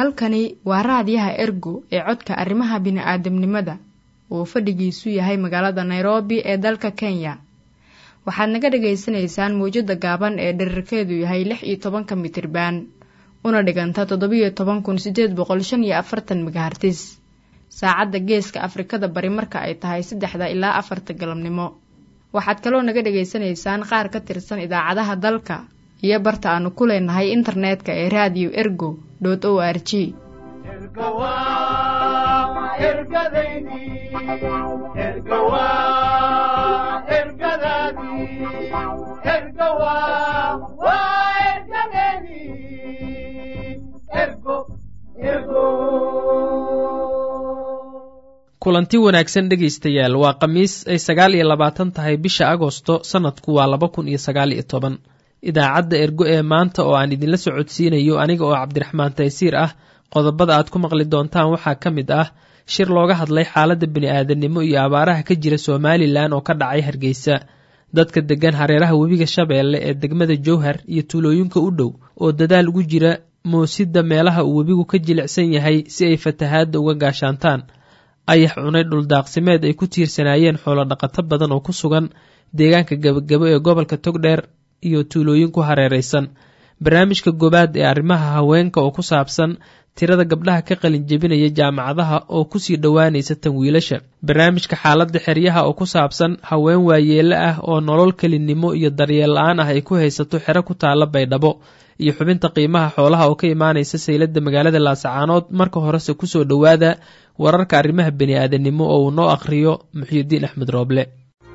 halkani waa raadiyaha ergo ee codka arrimaha bini'aadamnimada uu fadhigiisu yahay magaalada nairobi ee dalka kenya waxaad naga dhagaysanaysaan mawjadda gaaban ee dherarkeedu yahay lix iyo tobanka mitriban una dhiganta toddobiyo toban kun sideed boqol shan iyo afartan megahartis saacadda geeska afrikada bari marka ay tahay saddexda ilaa afarta galabnimo waxaad kaloo naga dhagaysanaysaan qaar ka tirsan idaacadaha dalka iyo barta aanu ku leenahay internetka ee radio ergo o r g kulanti wanaagsan dhegaystayaal waa khamiis ay sagaal iyo labaatan tahay bisha agosto sannadku waa laba kun iyo sagaal iyo toban idaacadda ergo ee maanta oo aan idinla socodsiinayo aniga oo cabdiraxmaan taysiir ah qodobada aad ku maqli doontaan waxaa ka mid ah shir looga hadlay xaaladda bini'aadanimo iyo abaaraha ka jira somalilan oo ka dhacay hargeysa dadka deggan hareeraha webiga shabeelle ee degmada jowhar iyo tuulooyinka u dhow oo dadaal ugu jira moosidda meelaha uu webigu ka jilicsan yahay si ay fatahaadda uga gaashaantaan ayax cunay dhuldaaqsimeed ay ku tiirsanaayeen xoolo dhaqato badan oo ku sugan deegaanka gebagabo ee gobolka togdheer iyo tuulooyin ku hareeraysan barnaamijka gobaad ee arrimaha haweenka oo ku saabsan tirada gabdhaha ka qalin jebinaya jaamacadaha oo kusii dhowaanaysa tan wiilasha barnaamijka xaaladda xeryaha oo ku saabsan haween waayeele ah oo nolol kelinimo iyo daryeel la-aan ah ay ku haysato xero ku taalla baydhabo iyo xubinta qiimaha xoolaha oo ka imaanaysa sayladda magaalada laasacaanood marka horese kusoo dhowaada wararka arrimaha bani-aadanimo oo uu noo akhriyo muxyidiin axmed rooble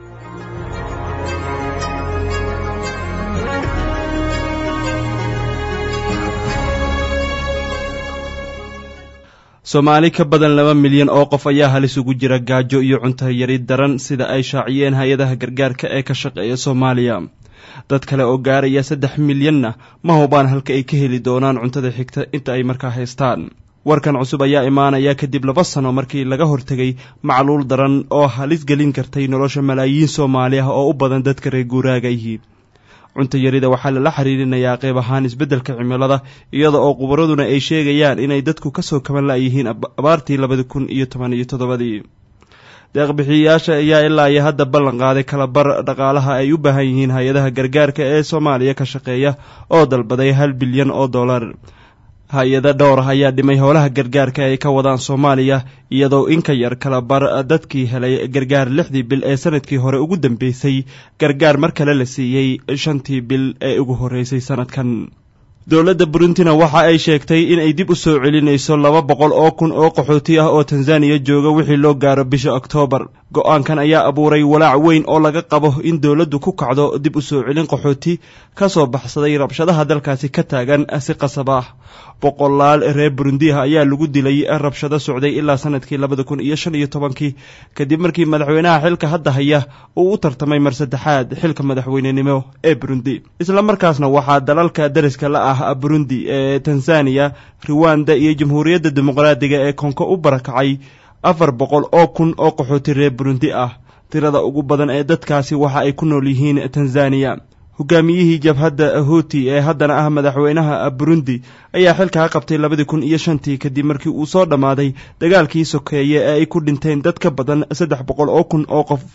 soomaali ka badan laba milyan oo qof ayaa halis ugu jira gaajo iyo cunto yari daran sida ay shaaciyeen hay-adaha gargaarka ee ka shaqeeya soomaaliya dad kale oo gaaraya saddex milyanna ma hubaan halka ay ka heli doonaan cuntada xigta inta ay markaa haystaan warkan cusub ayaa imaanaya kadib laba sano markii laga hortegay macluul daran oo halis gelin kartay nolosha malaayiin soomaali ah oo u badan dadka reer guuraagayhi cunto yarida waxaa lala xiriirinayaa qeyb ahaan isbeddelka cimilada iyada oo khubaraduna ay sheegayaan inay dadku kasoo kaban la-yihiin abaartii labadi kun iyo toban iyo toddobadii deeqbixiyayaasha ayaa ilaa iyo hadda ballan qaaday kalabar dhaqaalaha ay u baahan yihiin hay-adaha gargaarka ee soomaaliya ka shaqeeya oo dalbaday hal bilyan oo dollar hay-ada dhowr ah ayaa dhimay howlaha gargaarka ay ka wadaan soomaaliya iyadoo in ka yar kala bar dadkii helay gargaar lixdii bil ee sanadkii hore ugu dambeysay gargaar mar kale la siiyey shantii bil ee ugu horreysay sanadkan dowladda buruntina waxa ay sheegtay in ay dib u soo celinayso laba boqol oo kun oo qaxooti ah oo tanzaniya jooga wixii loo gaaro bisha oktoobar go-aankan ayaa abuuray walaac weyn oo laga qabo in dowladdu ku kacdo dib u soo celin qaxooti ka soo baxsaday rabshadaha dalkaasi ka taagan si qasab ah boqolaal reer burundi ah ayaa lagu dilay rabshado socday ilaa sanadkii labada kun iyo shan iyo tobankii kadib markii madaxweynaha xilka hadda haya uu u tartamay mar saddexaad xilka madaxweynenimo ee burundi isla markaasna waxaa dalalka dariska la ah burundi ee tanzaniya ruwanda iyo jamhuuriyadda dimuqraadiga ee konko u barakacay afar boqol oo kun oo qaxooti reer burundi ah tirada ugu badan ee dadkaasi waxa ay ku nool yihiin tanzaniya hogaamiyihii jabhadda huuti ee haddana ah madaxweynaha burundi ayaa xilkaa qabtay labadii kun iyo shantii kadib markii uu soo dhammaaday dagaalkii sokeeye ee ay ku dhinteen dad ka badan saddex boqol oo kun oo qof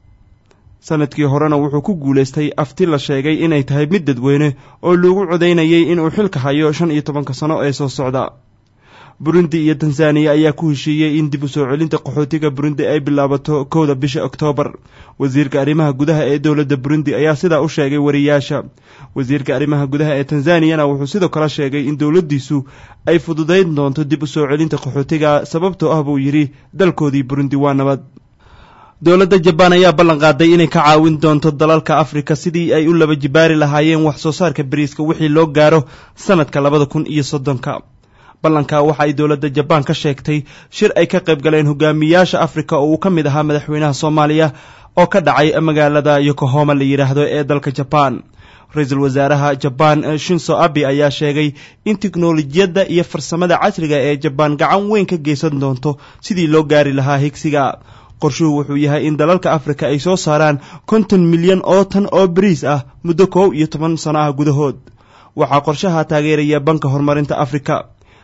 sanadkii horena wuxuu ku guulaystay afti la sheegay inay tahay mid dadweyne oo lagu codaynayay inuu xilka hayo shan iyo tobanka sano ee soo socda burundi iyo tanzaniya ayaa ku heshiiyey in dib u soo celinta qaxootiga burundi ay bilaabato kowda bisha oktoobar wasiirka arrimaha gudaha ee dowladda burundi ayaa sidaa u sheegay wariyaasha wasiirka arrimaha gudaha ee tanzaniyana wuxuu sidoo kale sheegay in dowladdiisu ay fududayn doonto dib u soo celinta qaxootiga sababtoo ah buu yidhi dalkoodii burundi waa nabad dowladda jabaan ayaa ballan qaaday inay ka caawin doonto dalalka afrika sidii ay u laba jibaari lahaayeen wax soo saarka bariiska wixii loo gaaro sanadka labada kun iyo soddonka ballanka waxa ay dowladda jabaan ka sheegtay shir ay ka qayb galeen hogaamiyaasha afrika oo uu ka mid ahaa madaxweynaha soomaaliya oo ka dhacay magaalada yokohoma la yidhaahdo ee dalka jabaan ra-iisul wasaaraha jabaan shinso abi ayaa sheegay in tiknolojiyadda iyo farsamada casriga ee jabaan gacan weyn ka geysan doonto sidii loo gaari lahaa higsiga qorshuhu wuxuu yahay in dalalka afrika ay soo saaraan konton milyan oo tan oo bariis ah muddo koow iyo toban sano ah gudahood waxaa qorshaha taageeraya banka horumarinta afrika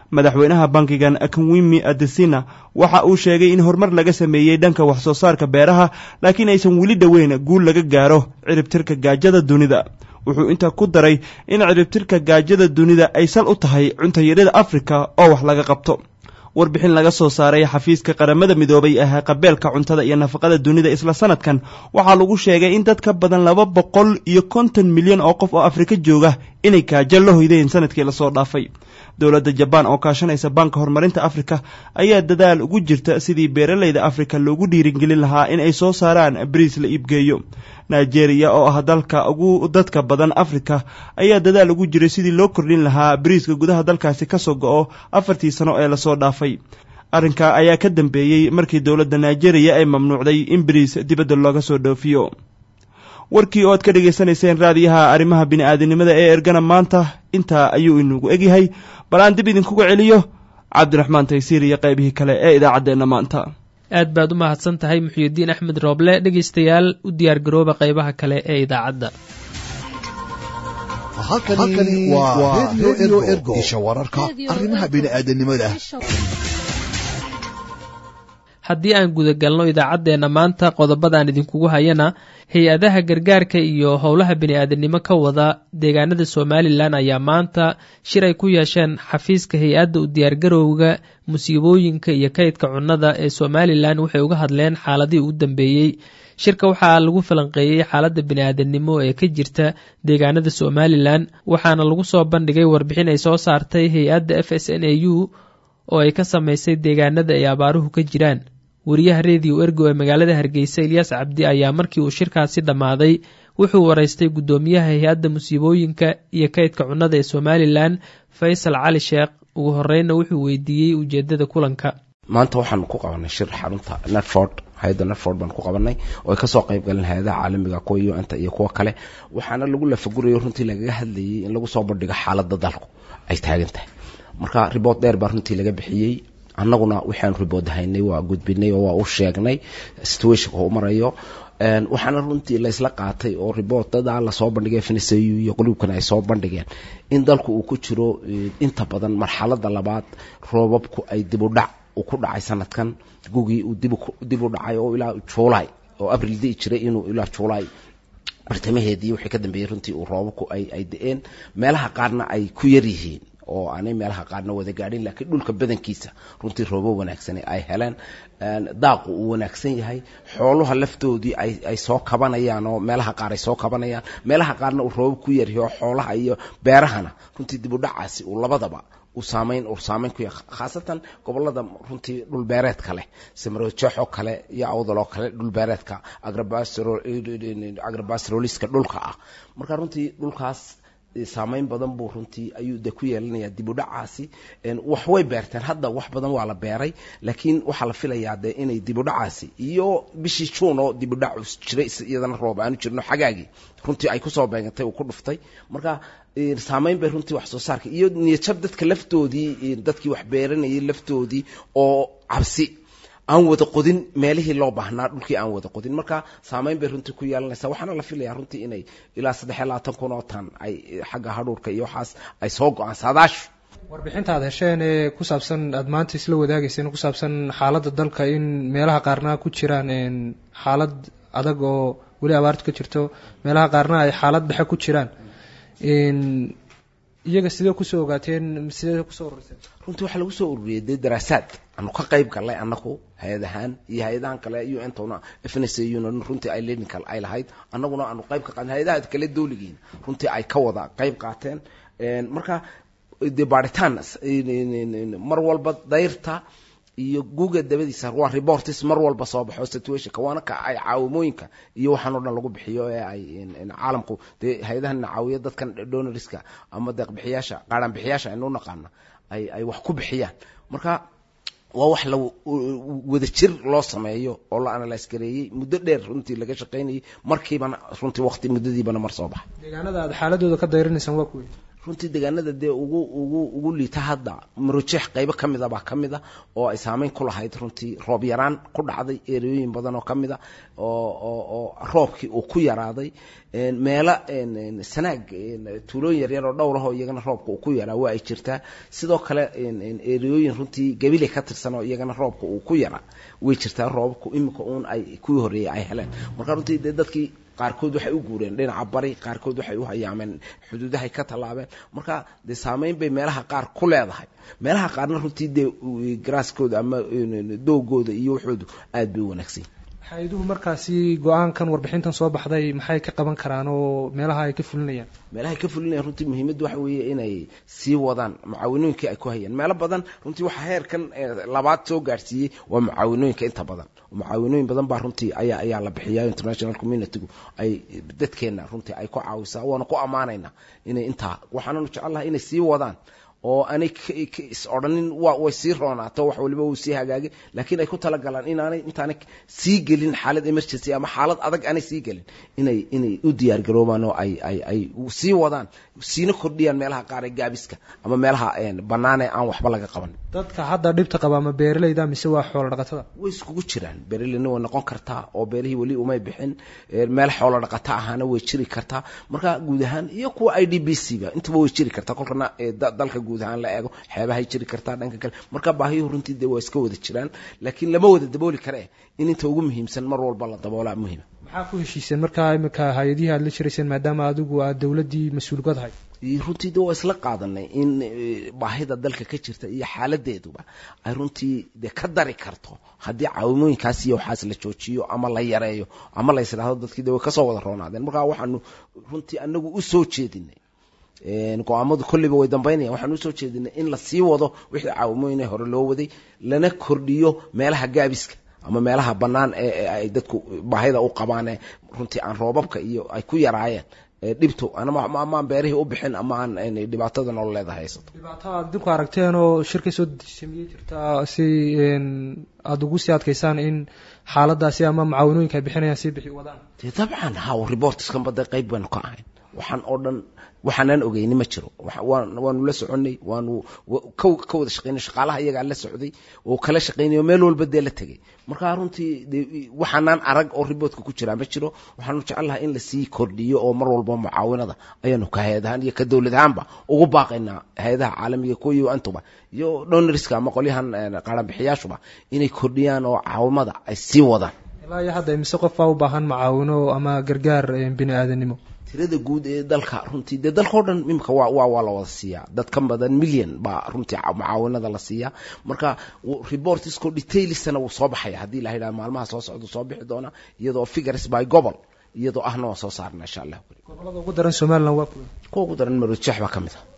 madaxweynaha bankigan akwimi adesina waxa uu sheegay in horumar laga sameeyey dhanka wax soo saarka beeraha laakiin aysan weli dhoweyn guul laga gaaro ciribtirka gaajada dunida wuxuu intaa ku daray in ciribtirka gaajada dunida ay sal u tahay cuntayarida afrika oo wax laga qabto warbixin laga soo saaray xafiiska qaramada midoobay ee qabeelka cuntada iyo nafaqada dunida isla sanadkan waxaa lagu sheegay in dad ka badan laba boqol iyo konton milyan oo qof oo afrika jooga inay gaajo la hoydeen sanadkii lasoo dhaafay dowladda jabaan oo kaashanaysa baanka horumarinta afrika ayaa dadaal ugu jirta sidii beeralayda afrika loogu dhiirigelin lahaa in ay soo saaraan bariis la iibgeeyo nigeria oo ah dalka ugu dadka badan afrika ayaa dadaal ugu jiray sidii loo kordhin lahaa bariiska gudaha dalkaasi kasoo go-o afartii sano ee lasoo dhaafay arrinka ayaa ka dambeeyey markii dowladda nigeria ay mamnuucday in bariis dibadda looga soo dhoofiyo warkii oo aad ka dhegaysanayseen raadiyaha arrimaha bini-aadinimada ee ergana maanta intaa ayuu inugu egyahay bal aan dib idinkuga celiyo cabdiraxmaan taysiir iyo qaybihii kale ee idaacaddeenna maanta aad baad u mahadsan tahay muxuudiin axmed rooble dhegaystayaal u diyaar garooba qaybaha kale ee idaacadda halkani waa redio ergo isha wararka arrimaha bini'aadanimada haddii aan gudagalno idaacaddeenna maanta qodobadaan idinkugu hayana hay-adaha gargaarka iyo howlaha bini-aadamnimo ka wada deegaanada somalilan ayaa maanta shir ay ku yeesheen xafiiska hay-adda u diyaargarowga musiibooyinka iyo kaydka cunnada ee somalilan waxay uga hadleen xaaladihii u dambeeyey shirka waxaa lagu falanqeeyey xaaladda bini-aadamnimo ee ka jirta deegaanada somalilan waxaana lagu soo bandhigay warbixin ay soo saartay hay-adda f s n a u oo ay ka samaysay deegaanada ay abaaruhu ka jiraan wariyaha rediyo ergo ee magaalada hargeysa ilyaas cabdi ayaa markii uu shirkaasi dhammaaday wuxuu waraystay guddoomiyaha hay-adda musiibooyinka iyo kaydka cunnada ee somalilan faysal cali sheekh ugu horeyna wuxuu weydiiyey ujeedada kulanka maanta waxaanu ku qabanay shir xarunta netford hay-adda netford baan ku qabanay oo ay kasoo qayb galeen hay-adaha caalamiga kuwa u n-ta iyo kuwo kale waxaana lagu lafagurayo runtii lagaga hadlayay in lagu soo bandhigo xaaladda dalku ay taagan tahay marka riboort dheer baa runtii laga bixiyey annaguna waxaanu ribood haynay waa gudbinay oo waa u sheegnay situationka u marayo waxaana runtii laysla qaatay oo riboortada lasoo bandhigay fncu iyo qulubkana ay soo bandhigeen in dalku uu ku jiro inta badan marxalada labaad roobabku ay dibudhac uu ku dhacay sanadkan gugii uu dib u dhacay oo ilaa juulay oo abril dii jiray inuu ilaa juulay bartamaheedii wixii ka dambeeyey runtii uu roobabku ay da-een meelaha qaarna ay ku yar yihiin oo aanay meelaha qaarna wada gaadhin laakiin dhulka badankiisa runtii roobo wanaagsane ay heleen daaqu uu wanaagsan yahay xooluha laftoodii ay soo kabanayaan oo meelaha qaar ay soo kabanayaan meelaha qaarna uu roobo ku yaryahay oo xoolaha iyo beerahana runtii dib u dhacaasi uu labadaba uu saamayn uu saamayn ku yahay khaasatan gobolada runtii dhulbeereedka leh samarojeexoo kale iyo awdaloo kale dhulbeereedka agrabasroliska dhulka ah marka runtii dhulkaas saamayn badan buu runtii ayuu de ku yeelanayaa dib u dhacaasi wax way beerteen hadda wax badan waa la beeray laakiin waxaa la filayaa de inay dib u dhacaasi iyo bishii juun oo dib u dhac jiray iyadana roob aanu jirno xagaagii runtii ay kusoo beegantay uu ku dhuftay marka saamayn bay runtii wax soo saarka iyo niyajab dadka laftoodii dadkii wax beeranayay laftoodii oo cabsi aan wada qodin meelihii loo baahnaa dhulkii aan wada qodin marka saamayn bay runtii ku yeelanaysaa waxaana la filayaa runtii inay ilaa saddex iyo labaatan kun oo tan ay xagga hadhuurka iyo waxaas ay soo go-aan saadaashu warbixinta aad hesheen ee ku saabsan aada maanta isla wadaagayseen ku saabsan xaaladda dalka in meelaha qaarna ku jiraan xaalad adag oo weli abaartu ka jirto meelaha qaarna ay xaalad dhexe ku jiraan iyaga sidee kusoo ogaateen sidee kusoo ururiseen runtii waxaa lagu soo ururiyey dee daraasaad aanu ka qayb galnay annagu hay-ad ahaan iyo hay-adahan kale u n tona fnsuna runtii ay lenincal ay lahayd annaguna aanu qayb ka qaadnay hay-adaha kale dawligiin runtii ay ka wada qayb qaateen marka dee baaritaan mar walba dayrta iyo guuga dabadiisa waa reports mar walba soo baxo situationka waana ka ay caawimooyinka iyo waxaan o dhan lagu bixiyo ee ay caalamku dee hay-adahan caawiya dadkan donorska ama deeqbixiyaasha qaaraan bixiyaasha aynu naqaana ay ay wax ku bixiyaan marka waa wax la wada jir loo sameeyo oo la analyse gareeyey muddo dheer runtii laga shaqaynayay markiibana runtii waqti muddadiibana mar soo baxay deegaanada aad xaaladooda ka dayrinaysaan waa kuwey runtii deegaanada dee ugu ugu ugu liita hadda marojeex qaybo ka mida baa ka mid a oo ay saameyn ku lahayd runtii roob yaraan ku dhacday ereyooyin badan oo ka mid a oo oo oo roobkii uu ku yaraaday meelo sanaag tuulooyin yaryar oo dhowr ahoo iyagana roobka uu ku yaraa waa ay jirtaa sidoo kale ereyooyin runtii gabile ka tirsan oo iyagana roobka uu ku yaraa way jirtaa roobabku iminka uun ay kuwii horreeyey ay heleen marka runtii dee dadkii qaarkood waxay u guureen dhinaca bari qaarkood waxay u hayaameen xuduudahay ka tallaabeen marka dee saameyn bay meelaha qaar ku leedahay meelaha qaarna runtii dee garaaskooda ama doogooda iyo waxoodu aad bay u wanaagsan hay-aduhu markaasi go-aankan warbixintan soo baxday maxay ka qaban karaan oo meelaha ay ka fulinayaan meelaha ay ka fulinayaan runtii muhiimadda waxa weeye inay sii wadaan mucaawinooyinkii ay ku hayeen meelo badan runtii waxaa heerkan labaad soo gaadhsiiyey waa mucaawinooyinka inta badan mucaawinooyin badan baa runtii ayaa ayaa la bixiyaa international communitygu ay dadkeenna runtii ay ku caawisaa waana ku ammaanaynaa inay intaa waxaananu jecelnahay inay sii wadaan oo aanay is odhanin wa way sii roonaato wax waliba wuu sii hagaagay laakiin ay ku talagalaan inaanay intaanay sii gelin xaalad emergency ama xaalad adag aanay sii gelin inay inay u diyaar garoobaan oo ay ay ay sii wadaan siina kordhiyaan meelaha qaar ee gaabiska ama meelaha bannaan ee aan waxba laga qaban dadka hadda dhibta qaba ama beeralayda mise waa xoolo dhaqatada way iskugu jiraan beeralayna way noqon kartaa oo beerihii weli umay bixin meel xoolo dhaqata ahaana way jiri kartaa marka guud ahaan iyo kuwa i d b c ba intaba way jiri kartaa kolkana dalka guud ahaan la eego xeebahay jiri kartaa dhanka kale marka baahiyuhu runtii dee waa iska wada jiraan laakiin lama wada dabooli kare in inta ugu muhiimsan mar walba la daboolaa muhiima maxaa ku heshiiseen markaa imika hay-adihii aad la jirayseen maadaama adigu aad dowladdii mas-uulkad ahayd runtii de waa isla qaadanay in baahida dalka ka jirta iyo xaaladeeduba ay runtii de ka dari karto haddii caawimooyinkaas iyo waxaas la joojiyo ama la yareeyo ama la ysidhahdo dadkii de way kasoo wada roonaadeen marka waxaanu runtii anagu usoo jeedinay go-aamadu kolleyba way dambaynayan waxaan usoo jeedinay in la sii wado wixii caawimooyin hore loo waday lana kordhiyo meelaha gaabiska ama meelaha bannaan ee ay dadku baahida u qabaan ee runtii aan roobabka iyo ay ku yaraayeen dhibto amaan beerihii u bixin ama aan dhibaatada nolol leedahay haysato dhibaato aad dinku aragteen oo shirka soo samiyey jirtaa si aada ugu sii adkaysaan in xaaladaasi ama mucaawinooyinka ay bixinayaan sii bixi wadaan dee dabcan haw reportskan bada qayb baynu ka ahayn waxaan oo dhan waxaanaan ogeyni ma jiro waanu la soconay waanu ka wada shaqeynay shaqaalaha iyagaa la socday oo kala shaqeynay oo meel walba dee la tegay marka runtii de waxaanaan arag oo riboortka ku jiraa ma jiro waxaanu jecelnahay in lasii kordhiyo oo mar walba mucaawinada ayaanu ka hay-ad ahaan iyo ka dowlad ahaanba ugu baaqaynaa hay-adaha caalamiga kuwiyo antuba iyo donoriska ama qolyahan qaranbixiyaashuba inay kordhiyaan oo caawimada ay sii wadaan ilaa iyo hadda imise qof baa u baahan mucaawino ama gargaar bini aadanimo tirada guud ee dalka runtii dee dalka o dhan imika waa waa waa la wada siiyaa dad ka badan milyan baa runtii mucaawinada la siiyaa marka reportisko detailsana wuu soo baxaya haddii la yidhaha maalmaha soo socda soo bixi doona iyadoo figures by gobol iyadoo ahna waa soo saarna insha allah gobolada ugu daran somaliland waa kuwa kuwa ugu daran marojeex baa ka mid a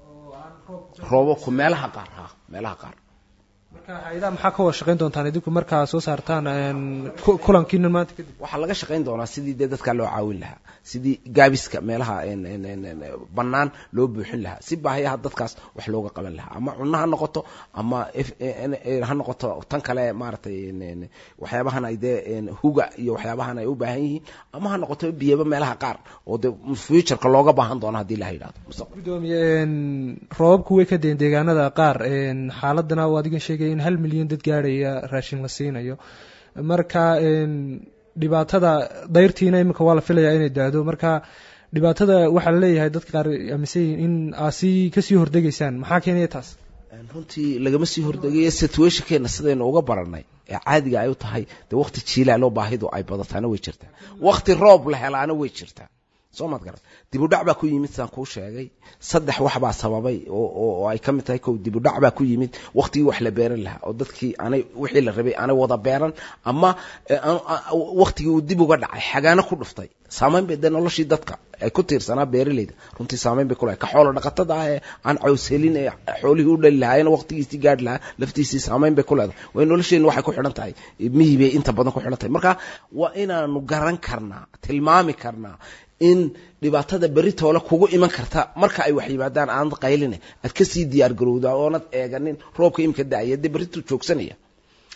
roobabku meelaha qaar ha meelaha qaar marka hay-adaha maxaa ka wada shaqayn doontaan idinku markaa soo saartaan kulankiina maanta kadib waxaa laga shaqayn doonaa sidii dee dadkaa loo caawin lahaa sidii gaabiska meelaha bannaan loo buuxin lahaa si baahayaha dadkaas wax looga qaban lahaa ama cunno ha noqoto ama ha noqoto tan kale maaragtay waxyaabahan ay dee huga iyo waxyaabahan ay u baahan yihiin ama ha noqoto biyaba meelaha qaar oo dee futureka looga baahan doono haddii la yidhahdo gudoomiye roobabku way ka deen deegaanada qaar xaaladana oo adigan sheegaya in hal milyan dad gaadhaya raashin la siinayo marka dhibaatada dayrtiina iminka waa la filayaa inay daado marka dhibaatada waxaa laleeyahay dadka qaar aaminsan yihiin in aa sii kasii hordegaysaan maxaa keenaya taas runtii lagama sii hordegayo situationkeena sidaynu uga baranay ee caadiga ay u tahay dee waqti jiilaaloo baahidu ay badataana way jirtaa waqti roob la helaana way jirtaa soo maad garan dibudhac baa ku yimid saan kuu sheegay saddex wax baa sababay oo ay ka mid tahay kow dibudhac baa ku yimid waqtigii wax la beeran lahaa oo dadkii aanay wixii la rabay aanay wada beeran ama waqtigii uu dib uga dhacay xagaano ku dhuftay saamayn bay dee noloshii dadka ay ku tiirsanaa beeralayda runtii saamayn bay kulahay ka xoolo dhaqatada ah ee aan cawshelin ee xoolihii u dhali lahaayeen waqtigiisii gaadhi lahaa laftiisii saamayn bay ku leedahay way nolosheenna waxay ku xidhan tahay mihii bay inta badan ku xidhan tahay marka waa inaanu garan karnaa tilmaami karnaa in dhibaatada beritoole kugu iman karta marka ay wax yimaadaan aanad qayline aad kasii diyaar garowdaa oonad eeganin roobka imika da-aya dee berrituu joogsanaya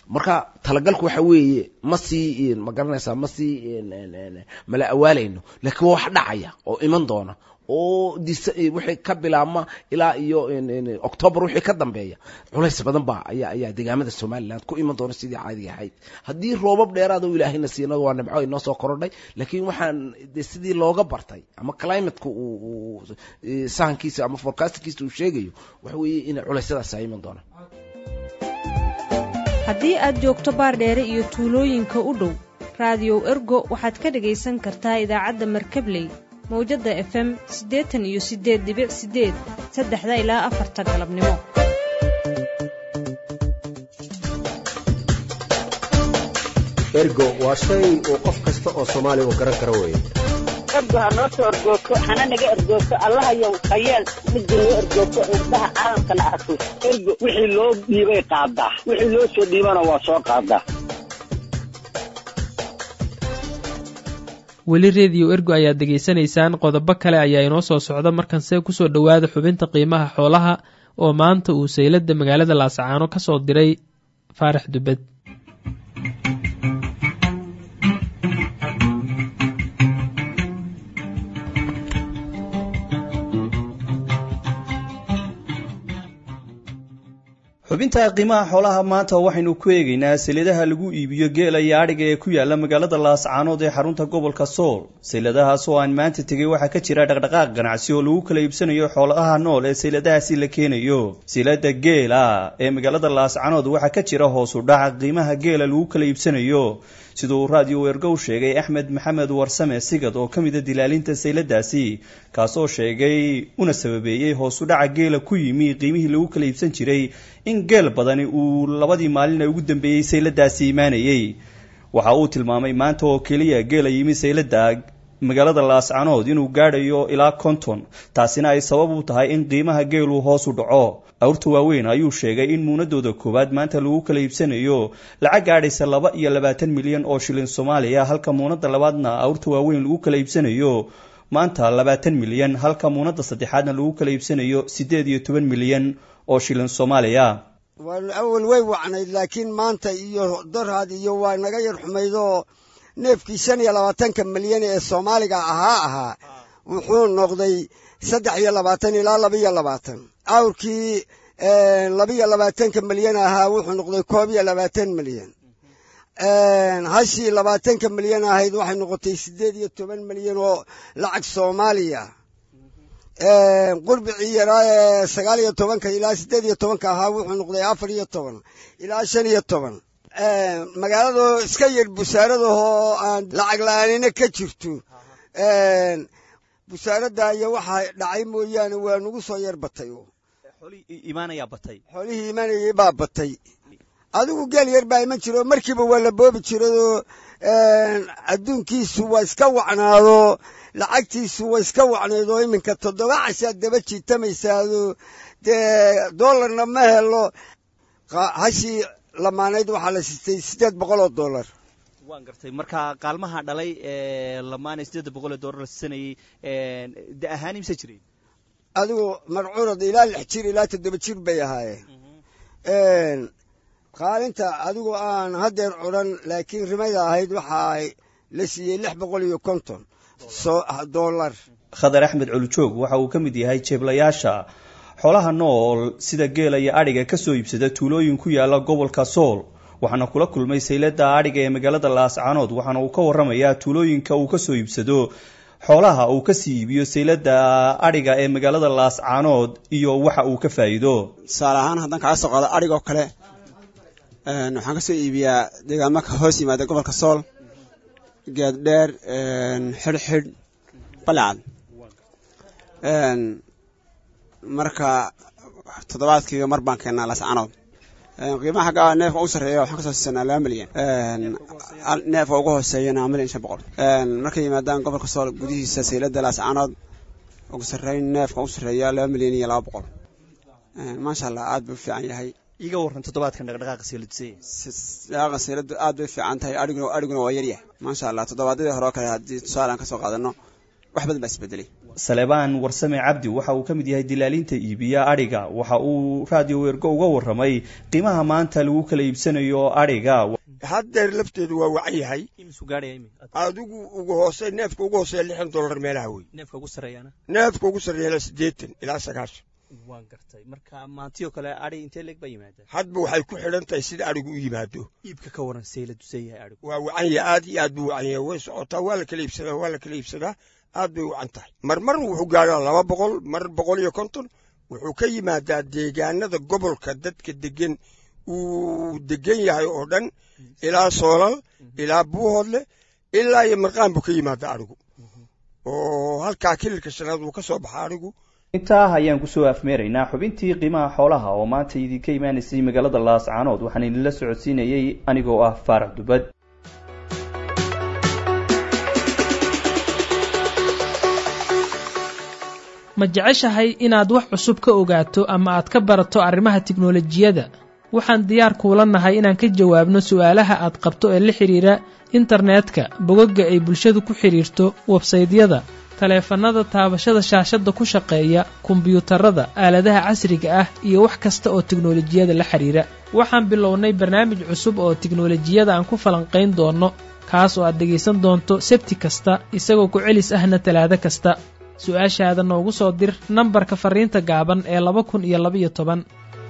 marka talagalku waxa weeye ma sii ma garanaysaa ma sii mala awaalayno laakiin waa wax dhacaya oo iman doona oo wixii ka bilaabma ilaa iyo octoobar wixii ka dambeeya culays badan baa ayaa ayaa deegaamada somaliland ku iman doona sidii caadiga ahayd haddii roobab dheeraada u ilaahayna siinado waa nimco inoo soo korodhay laakiin waxaan de sidii looga bartay ama climateka uu sahankiisa ama forecastkiisa uu sheegayo waxa weeye in culeysyadaasi ay iman doonaan haddii aad joogto baardheere iyo tuulooyinka u dhow raadiyow ergo waxaad ka dhegaysan kartaa idaacadda markabley mawjadda efem siddeetan iyo siddeed dibic siddeed saddexda ilaa afarta galabnimo ergo waa shay uu qof kasta oo soomaaliga garan karo weeye ergo ha noo soo ergoogto hana naga ergoogto allahayow hayeel midda noo ergoogto indhaha caalamkana arko ergo wixii loo dhiibay qaadaa wixii loo soo dhiibana waa soo qaadaa weli rediyo ergo ayaad degaysanaysaan qodobo kale ayaa inoo soo socda markanse kusoo dhowaada xubinta qiimaha xoolaha oo maanta uu sayladda magaalada laascaano ka soo diray faarax dubed xubinta qiimaha xoolaha maanta waxaynu ku eegaynaa sayladaha lagu iibiyo geela iyo adhiga ee ku yaala magaalada laascaanood ee xarunta gobolka sool sayladahaas oo aan maanta tegay waxaa ka jira dhaqdhaqaaq ganacsi oo lagu kala iibsanayo xoolaha nool ee sayladahaasi la keenayo saylada geela ee magaalada laascaanood waxaa ka jira hoos u dhaca qiimaha geela lagu kala iibsanayo sida uu raadiyo weergow sheegay axmed maxamed warsame sigad oo ka mida dilaalinta sayladaasi kaasoo sheegay una sababeeyey hoos u dhaca geela ku yimi qiimihii lagu kala iibsan jiray in geel badani uu labadii maalin ugu dambeeyey sayladaasi imaanayey waxa uu tilmaamay maanta oo keliya geela yimi saylada magaalada laascanood inuu gaadhayo ilaa konton taasina ay sabab u tahay in qiimaha geelu hoos u dhaco awrta waaweyn ayuu sheegay in muunadooda koowaad maanta lagu kala iibsanayo lacag gaadhaysa laba iyo labaatan milyan oo shilin soomaaliya halka muunada labaadna awrta waaweyn lagu kala iibsanayo maanta labaatan milyan halka muunada saddexaadna lagu kala iibsanayo siddeed iyo toban milyan oo shilin soomaaliya awal way wacnayd laakiin maanta iyo dorhad iyo waa naga yar xumaydoo neefkii shan iyo labaatanka milyan ee soomaaliga ahaa ahaa wuxuu noqday saddex iyo labaatan ilaa labaiyo labaatan awrkii labaiyo labaatanka milyan ahaa wuxuu noqday koob iyo labaatan milyan hashii labaatanka milyan ahayd waxay noqotay siddeed iyo toban milyan oo lacag soomaaliya qurbicii yaraa ee sagaal iyo tobanka ilaa siddeed iyo tobanka ahaa wuxuu noqday afar iyo toban ilaa shan iyo toban magaaladoo iska yar busaaradahoo aan lacag la-aanina ka jirto busaaradda iyo waxaa dhacay mooyaane waa nagu soo yar batay xoolihii imaanayay baa batay adigu geel yar baa iman jiro markiiba waa la boobi jiradoo adduunkiisu waa iska wacnaado lacagtiisu waa iska wacnaydoo iminka toddoba cashaad daba jiitamaysaado dee doolarna ma helo hashii lamaanayd waxaa la siistay siddeed boqol oo dollar waan gartay marka qaalmaha dhalay ee lamaanay siddeedda boqol ee dollar la siisanayay da ahaan imse jiray adigu marcuurad ilaa lix jir ilaa toddoba jir bay ahaayeen qaalinta adigu aan haddeer curan laakiin rimayda ahayd waxaa la siiyey lix boqol iyo konton dollar khadar axmed colujoog waxa uu ka mid yahay jeeblayaasha xoolaha nool sida geela iyo adhiga kasoo iibsada tuulooyin ku yaala gobolka sool waxaana kula kulmay saylada adhiga ee magaalada laascaanood waxaana uu ka waramayaa tuulooyinka uu kasoo iibsado xoolaha uu kasii iibiyo saylada adhiga ee magaalada laascaanood iyo waxa uu ka faa'iido tusaale ahaan haddaan kaga soo qaado adhig oo kale waxaan kasoo iibiyaa deegaamo ka hoos yimaada gobolka sool geeddheer xidhxidh balecad marka toddobaadkiiba mar baan keennaa laascaanood qiimaha xagga neefka ugu sarreeya waxaan kasoo siisanaa laba milyan neefka ugu hooseeyana milyan shan boqol markay yimaadaan gobolka sool gudihiisa saylada laascaanood ugu sarreyn neefka ugu sarreeya laba milyan iyo laba boqol maasha allah aad buu u fiican yahay iga waran toddobaadkan dhaqdhaqaaqa seeladusey dhaqaaqa seeladu aad bay fiican tahay adhiguna adhiguna waa yaryahay maasha allah toddobaadyadii hore oo kale haddii tusaale aan kasoo qaadano wax badan baa isbedelay salebaan warsame cabdi waxa uu ka mid yahay dilaalinta iibiya adhiga waxa uu raadiyo weergo uga warramay qiimaha maanta lagu kala iibsanayo adhiga haddeer lafteedu waa wacan yahay adigu ugu hoose neefka ugu hooseeya lixdan dollar meelaha wey neefka ugu sarreeyana neefka ugu sarreeyana siddeetan ilaa sagaashan waan gartay marka maantiyoo kale adhi intee leeg baa yimaadaan hadba waxay ku xidhan tahay sida adhigu u yimaado iibka ka waran see la dusan yahay adhigu waa wacan yahay aad iyo aad buu wacan yahay way socotaa waa la kala iibsadaa waa la kala iibsadaa aad bay wacan tahay marmar wuxuu gaadhaa laba boqol mar boqol iyo konton wuxuu ka yimaadaa deegaanada gobolka dadka degan uu degan yahay oo dhan ilaa soolal ilaa buuhoodle ilaa iyo marqaan buu ka yimaadaa adhigu oo halkaa kililka shanaad uu ka soo baxa adhigu intaa ayaan kusoo afmeeraynaa xubintii qiimaha xoolaha oo maanta idinka imaanaysay magaalada laascaanood waxaan idinla socodsiinayey anigoo ah faarax dubad ma jeceshahay inaad wax cusub ka ogaato ama aad ka barato arrimaha tiknolojiyadda waxaan diyaar kuula nahay inaan ka jawaabno su'aalaha aad qabto ee la xidhiira internetka bogagga ay bulshadu ku xidhiirto websaydyada taleefannada taabashada shaashadda ku shaqeeya kombiyuutarada aaladaha casriga ah iyo wax kasta oo tiknolojiyada la xidhiira waxaan bilownay barnaamij cusub oo tiknolojiyada aan ku falanqayn doonno kaas oo aad dhegaysan doonto sebti kasta isagoo ku celis ahna talaado kasta su-aashaada noogu soo dir nambarka farriinta gaaban ee laba kun iyo labaiyo toban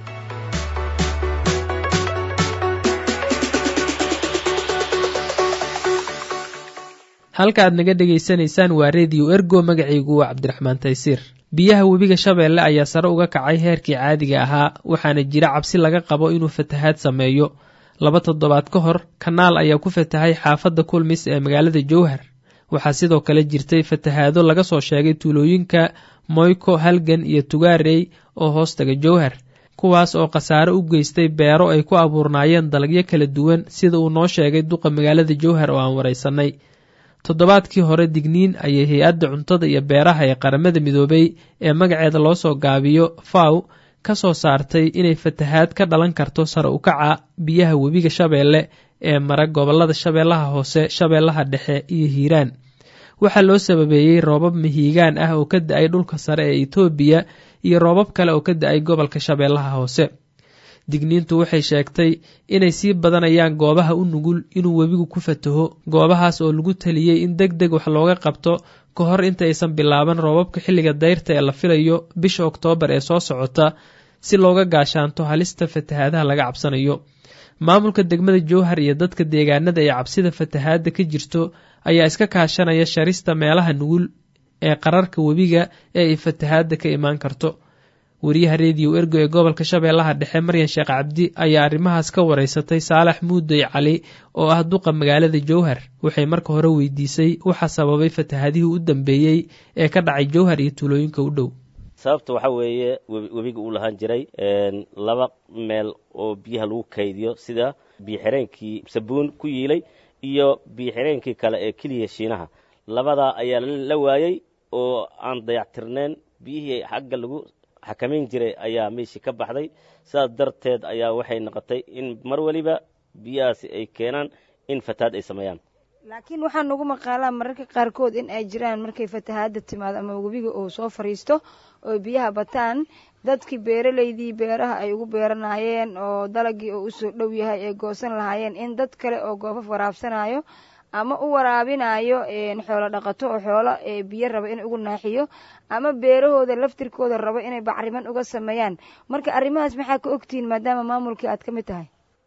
halka aad naga dhegaysanaysaan waa rediyo ergo magacaygu waa cabdiraxmaan taysiir biyaha webiga shabeelle ayaa sare uga kacay heerkii caadiga ahaa waxaana jira cabsi laga qabo inuu fatahaad sameeyo laba toddobaad ka hor kanaal ayaa ku fatahay xaafadda kulmis ee magaalada jowhar waxaa sidoo kale jirtay fatahaado laga soo sheegay tuulooyinka moyko halgan iyo tugaarey oo hoostaga jowhar kuwaas oo khasaare u geystay beero ay ku abuurnaayeen dalagyo kala duwan sida uu noo sheegay duqa magaalada jowhar oo aan waraysanay toddobaadkii hore digniin ayay hay-adda cuntada iyo beeraha ee qaramada midoobay ee magaceeda loo soo gaabiyo faw ka soo saartay inay fatahaad ka dhalan karto sare u kaca biyaha webiga shabeelle ee mara gobollada shabeellaha hoose shabeellaha dhexe iyo hiiraan waxaa loo sababeeyey roobab mihiigaan ah oo ka da-ay dhulka sare ee etoobiya iyo roobab kale oo ka da-ay gobolka shabeellaha hoose digniintu waxay sheegtay inay sii badanayaan goobaha u nugul inuu webigu ku fataho goobahaas oo lagu taliyey in deg deg wax looga qabto ka hor inta aysan bilaaban roobabka xilliga dayrta ee la filayo bisha oktoobar ee soo socota si looga gaashaanto halista fatahaadaha laga cabsanayo maamulka degmada jowhar iyo dadka deegaanada ee cabsida fatahaadda ka jirto ayaa iska kaashanaya sharista meelaha nugul ee qararka webiga ee ay fatahaadda ka imaan karto wariyaha rediyo ergo ee gobolka shabeellaha dhexe maryan sheekh cabdi ayaa arrimahaas ka waraysatay saalax muudey cali oo ah duqa magaalada jowhar waxay marka hore weydiisay waxa sababay fatahaadihii u dambeeyey ee ka dhacay jowhar iyo tuulooyinka u dhow sababta waxaa weeye webiga uu lahaan jiray laba meel oo biyaha lagu kaydiyo sida biyoxireenkii sabuun ku yiilay iyo biyoxireenkii kale ee keliya shiinaha labadaa ayaa la waayey oo aan dayactirneen biyihii xagga lagu xakamayn jiray ayaa meeshii ka baxday sidaas darteed ayaa waxay noqotay in mar weliba biyahaasi ay keenaan in fatahaad ay sameeyaan laakiin waxaa nagu maqaalaa mararka qaarkood in ay jiraan markay fatahaadda timaado ama webiga uu soo fadhiisto oo biyaha bataan dadkii beeralaydii beeraha ay ugu beeranayeen oo dalagii oo usoo dhow yahay ay goosan lahaayeen in dad kale oo goofaf waraabsanayo ama u waraabinayo xoolo dhaqato oo xoolo biyo raba in ugu naaxiyo ama beerahooda laftirkooda rabo inay bacriman uga sameeyaan marka arrimahaas maxaa ka ogtihiin maadaama maamulkii aad ka mid tahay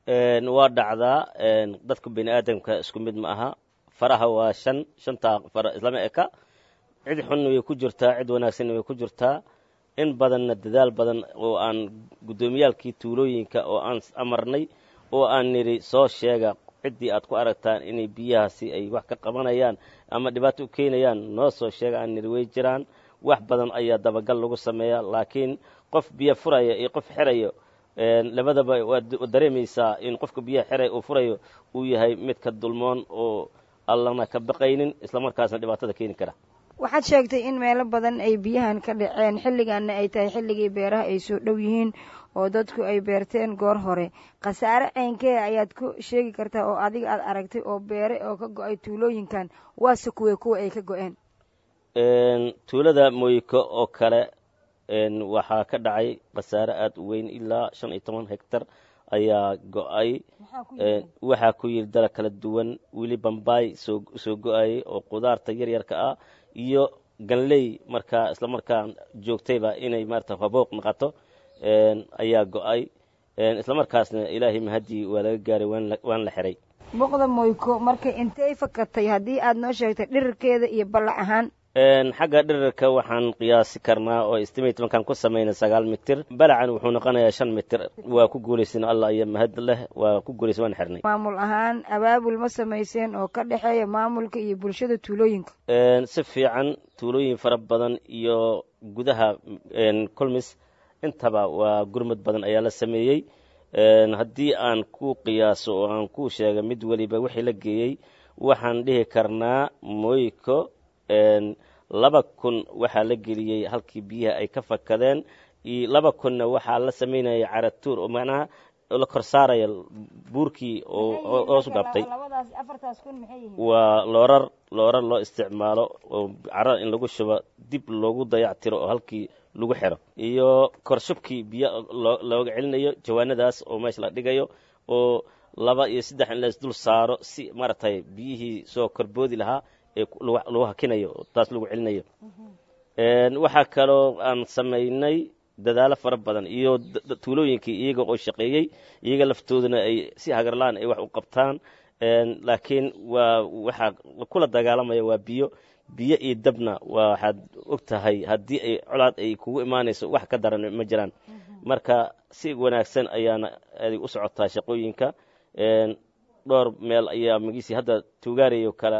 waa dhacdaa dadka bini aadamka isku mid ma aha faraha waa shan shantaa fara islama eka cid xunna way ku jirtaa cid wanaagsanna way ku jirtaa in badanna dadaal badan oo aan guddoomiyaalkii tuulooyinka oo aan amarnay oo aan nidhi soo sheega ciddii aad ku aragtaan inay biyahaasi ay wax ka qabanayaan ama dhibaato u keenayaan noo soo sheega aan nidhi way jiraan wax badan ayaa dabagal lagu sameeyaa laakiin qof biyo furaya iyo qof xirayo labadaba waad dareemaysaa in qofka biyaha xeray uu furayo uu yahay mid ka dulmoon oo allana ka baqaynin islamarkaasna dhibaatada keeni kara waxaad sheegtay in meelo badan ay biyahan ka dhaceen xilligaana ay tahay xilligii beeraha ay soo dhow yihiin oo dadku ay beerteen goor hore khasaare ceynkee ayaad ku sheegi kartaa oo adiga aad aragtay oo beere oo ka go-ay tuulooyinkan waase kuwe kuwa ay ka go-een tuulada mooyiko oo kale waxaa ka dhacay khasaare aada u weyn ilaa shan iyo toban hectar ayaa go-ay waxaa ku yiri dalag kala duwan weli bambaay soo soo go-ayay oo qudaarta yaryarka ah iyo ganley markaa isla markaa joogtayba inay maarata habooq noqoto ayaa go-ay isla markaasna ilaahay mahadii waa laga gaaray waan la xiray boqda moyko marka intay fakatay haddii aad noo sheegtay dhirirkeeda iyo ballac ahaan xagga dhirirka waxaan qiyaasi karnaa oo estimate markaan ku samaynay sagaal mitir balacan wuxuu noqonayaa shan mitir waa ku guulaysan allah iyo mahad leh waa ku guulaysan waan xirnay maamul ahaan abaabul ma samayseen oo ka dhexeeya maamulka iyo bulshada tuulooyinka si fiican tuulooyin fara badan iyo gudaha colmis intaba waa gurmad badan ayaa la sameeyey haddii aan ku qiyaaso oo aan ku sheega mid weliba wixii la geeyey waxaan dhihi karnaa moyko laba kun waxaa la geliyey halkii biyaha ay ka fakadeen iyo laba kunna waxaa la samaynaya caratuur oo macnaha la kor saaraya buurkii oo hoosu gabtay waa loorar loorar loo isticmaalo oo carada in lagu shubo dib loogu dayactiro oo halkii lagu xiro iyo korshubkii biyo looga celinayo jawaanadaas oo meesha la dhigayo oo laba iyo saddex in lays dul saaro si maaragtay biyihii soo korboodi lahaa ee lagu hakinayo taas lagu celinayo waxaa kaloo aan samaynay dadaalo fara badan iyo tuulooyinkii iyaga oo shaqeeyey iyaga laftooduna ay si hagarlaan ay wax u qabtaan laakiin waa waxaa kula dagaalamaya waa biyo biyo iyo dabna waxaad og tahay haddii ay colaad ay kugu imaanayso wax ka daran ma jiraan marka si wanaagsan ayaana adig u socotaa shaqooyinka dhowr meel ayaa magiisi hadda tuugaarayo kale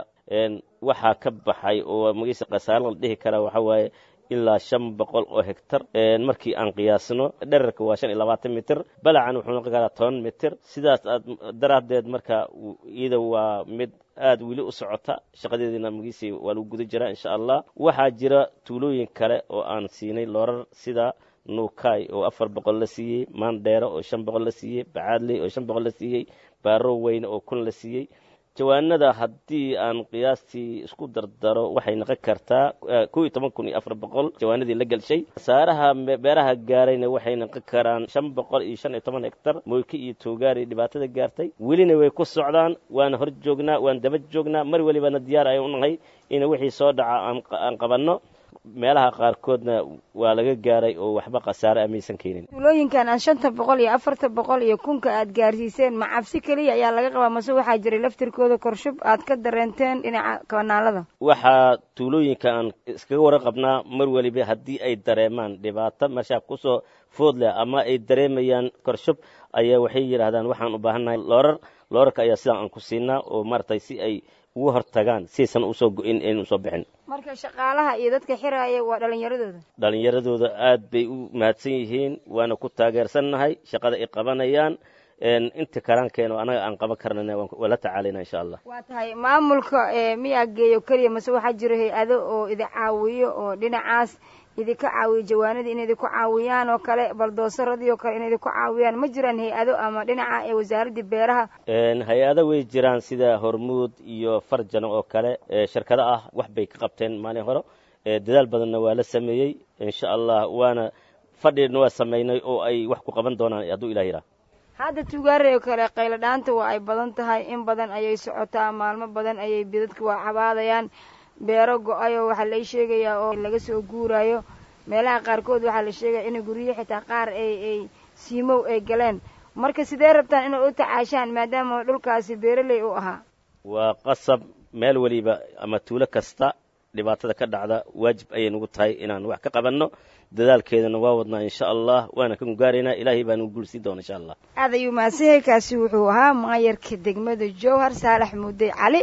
waxaa ka baxay oo magiisi khasaaro la dhihi karaa waxaa waaye ilaa shan boqol oo hegtar markii aan qiyaasno dherarka waa shan iyo labaatan mitir balacan wuxuu noqon karaa toban mitir sidaas aad daraaddeed marka iyada waa mid aada weli u socota shaqadeediina magiisi waa lagu guda jiraa insha allah waxaa jira tuulooyin kale oo aan siinay loorar sida nuukay oo afar boqol la siiyey maandheero oo shan boqol la siiyey bacaadley oo shan boqol la siiyey baaro weyne oo kun la siiyey jawaanada haddii aan qiyaastii isku dardaro waxay noqon kartaa kow iyo toban kun iyo afar boqol jawaanadii la gelshay saaraha beeraha gaarayna waxay noqon karaan shan boqol iyo shan iyo toban hektar moyki iyo toogaari dhibaatada gaartay welina way ku socdaan waana hor joognaa waan daba joognaa mar welibana diyaar ay u nahay in wixii soo dhaca aan qabanno meelaha qaarkoodna waa laga gaaray oo waxba khasaare amaysan keenin tuulooyinkan aan shanta boqol iyo afarta boqol iyo kunka aad gaarsiiseen ma cabsi keliya ayaa laga qabaa mase waxaa jiray laftirkooda korshub aad ka dareenteen dhinaca kanaalada waxaa tuulooyinka aan iskaga waraqabnaa mar weliba haddii ay dareemaan dhibaato meeshaa kusoo food leh ama ay dareemayaan korshub ayaa waxay yidhaahdaan waxaan u baahannahay loorar loorarka ayaa sidaan aan ku siinaa oo maaragtay si ay ugu hortagaan siaysan usoo go-in aynu usoo bixin marka shaqaalaha iyo dadka xiraaya waa dhalinyaradooda dhalinyaradooda aad bay u mahadsan yihiin waana ku taageersannahay shaqada ay qabanayaan inta karaankeena anaga aan qaban karnana waa la tacaalayna insha allah waa tahay maamulka miyaa geeyo keliya mase waxaa jira hay-ado oo idi caawiyo oo dhinacaas idinka caawiyo jawaanadii in idinku caawiyaan oo kale baldoosaradii oo kale in idinku caawiyaan ma jiraan hay-ado ama dhinaca ee wasaaraddii beeraha hay-ado way jiraan sida hormuud iyo farjano oo kale shirkado ah wax bay ka qabteen maalin hore dadaal badanna waa la sameeyey insha allah waana fadhina waa samaynay oo ay wax ku qaban doonaan hadduu ilah yidhaah hadda tugaare oo kale qaylo dhaanta waa ay badan tahay in badan ayay socotaa maalmo badan ayay bidadka waa cabaadayaan beero go-ayoo waxaa lay sheegayaa oo laga soo guuraayo meelaha qaarkood waxaa la sheegaya in guryo xitaa qaar ay ay siimow ay galeen marka sidee rabtaan inay u tacaashaan maadaama dhulkaasi beeraley u ahaa waa qasab meel weliba ama tuulo kasta dhibaatada ka dhacda waajib ayay nagu tahay inaan wax ka qabanno dadaalkeedana waa wadnaa insha allah waana ka gaaraynaa ilaahay baa nagu guulsii doona insha allah aad ayuu mahadsanyahay kaasi wuxuu ahaa maayarka degmada jowhar saalax mudey cali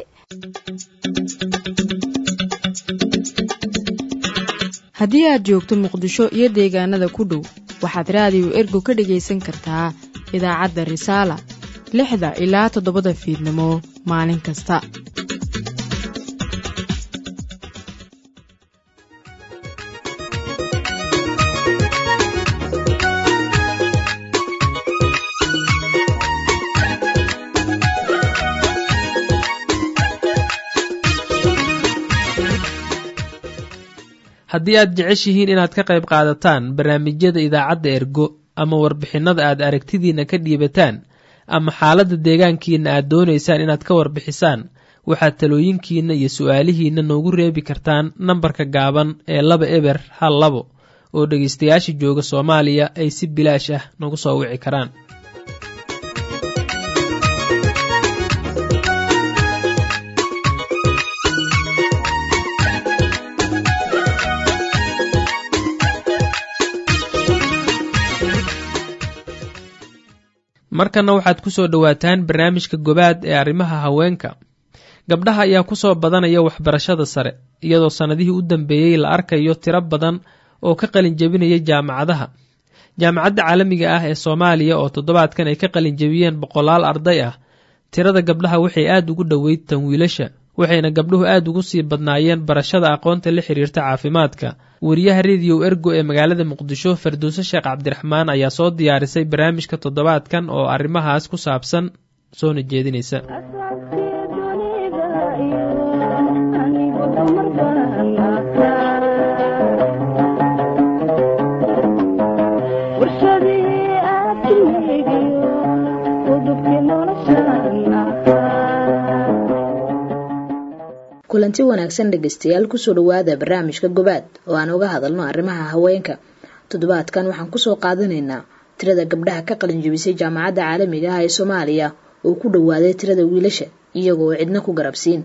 haddii aad joogto muqdisho iyo deegaanada ku dhow waxaad raadiyo ergo ka dhegaysan kartaa idaacadda risaala lixda ilaa toddobada fiidnimo maalin kasta haddii aad jeceshihiin inaad ka qayb qaadataan barnaamijyada idaacadda ergo ama warbixinnada aad aragtidiinna ka dhiibataan ama xaaladda deegaankiinna aad doonaysaan inaad ka warbixisaan waxaad talooyinkiinna iyo su-aalihiinna noogu reebi kartaan nambarka gaaban ee laba eber hal labo oo dhegaystayaasha jooga soomaaliya ay si bilaash ah nagu soo wici karaan markanna waxaad ku soo dhowaataan barnaamijka gobaad ee arrimaha haweenka gabdhaha ayaa ku soo badanaya waxbarashada sare iyadoo sannadihii u dambeeyey la arkayo tiro badan oo ka qalin jebinaya jaamacadaha jaamacadda caalamiga ah ee soomaaliya oo toddobaadkan ay ka qalin jebiyeen boqolaal arday ah tirada gabdhaha waxay aad ugu dhoweyd tan wiilasha waxayna gabdhuhu aad ugu sii badnaayeen barashada aqoonta la xiriirta caafimaadka wariyaha rediyo ergo ee magaalada muqdisho farduuse sheekh cabdiraxmaan ayaa soo diyaarisay barnaamijka toddobaadkan oo arrimahaas ku saabsan soona jeedinaysa kulanti wanaagsan dhegaystayaal kusoo dhawaada barnaamijka gobaad oo aan uga hadalno arrimaha haweenka toddobaadkan waxaan kusoo qaadanaynaa tirada gabdhaha ka qalin jebisay jaamacadda caalamiga ah ee soomaaliya oo ku dhowaaday tirada wiilasha iyagoo cidna ku garabsiin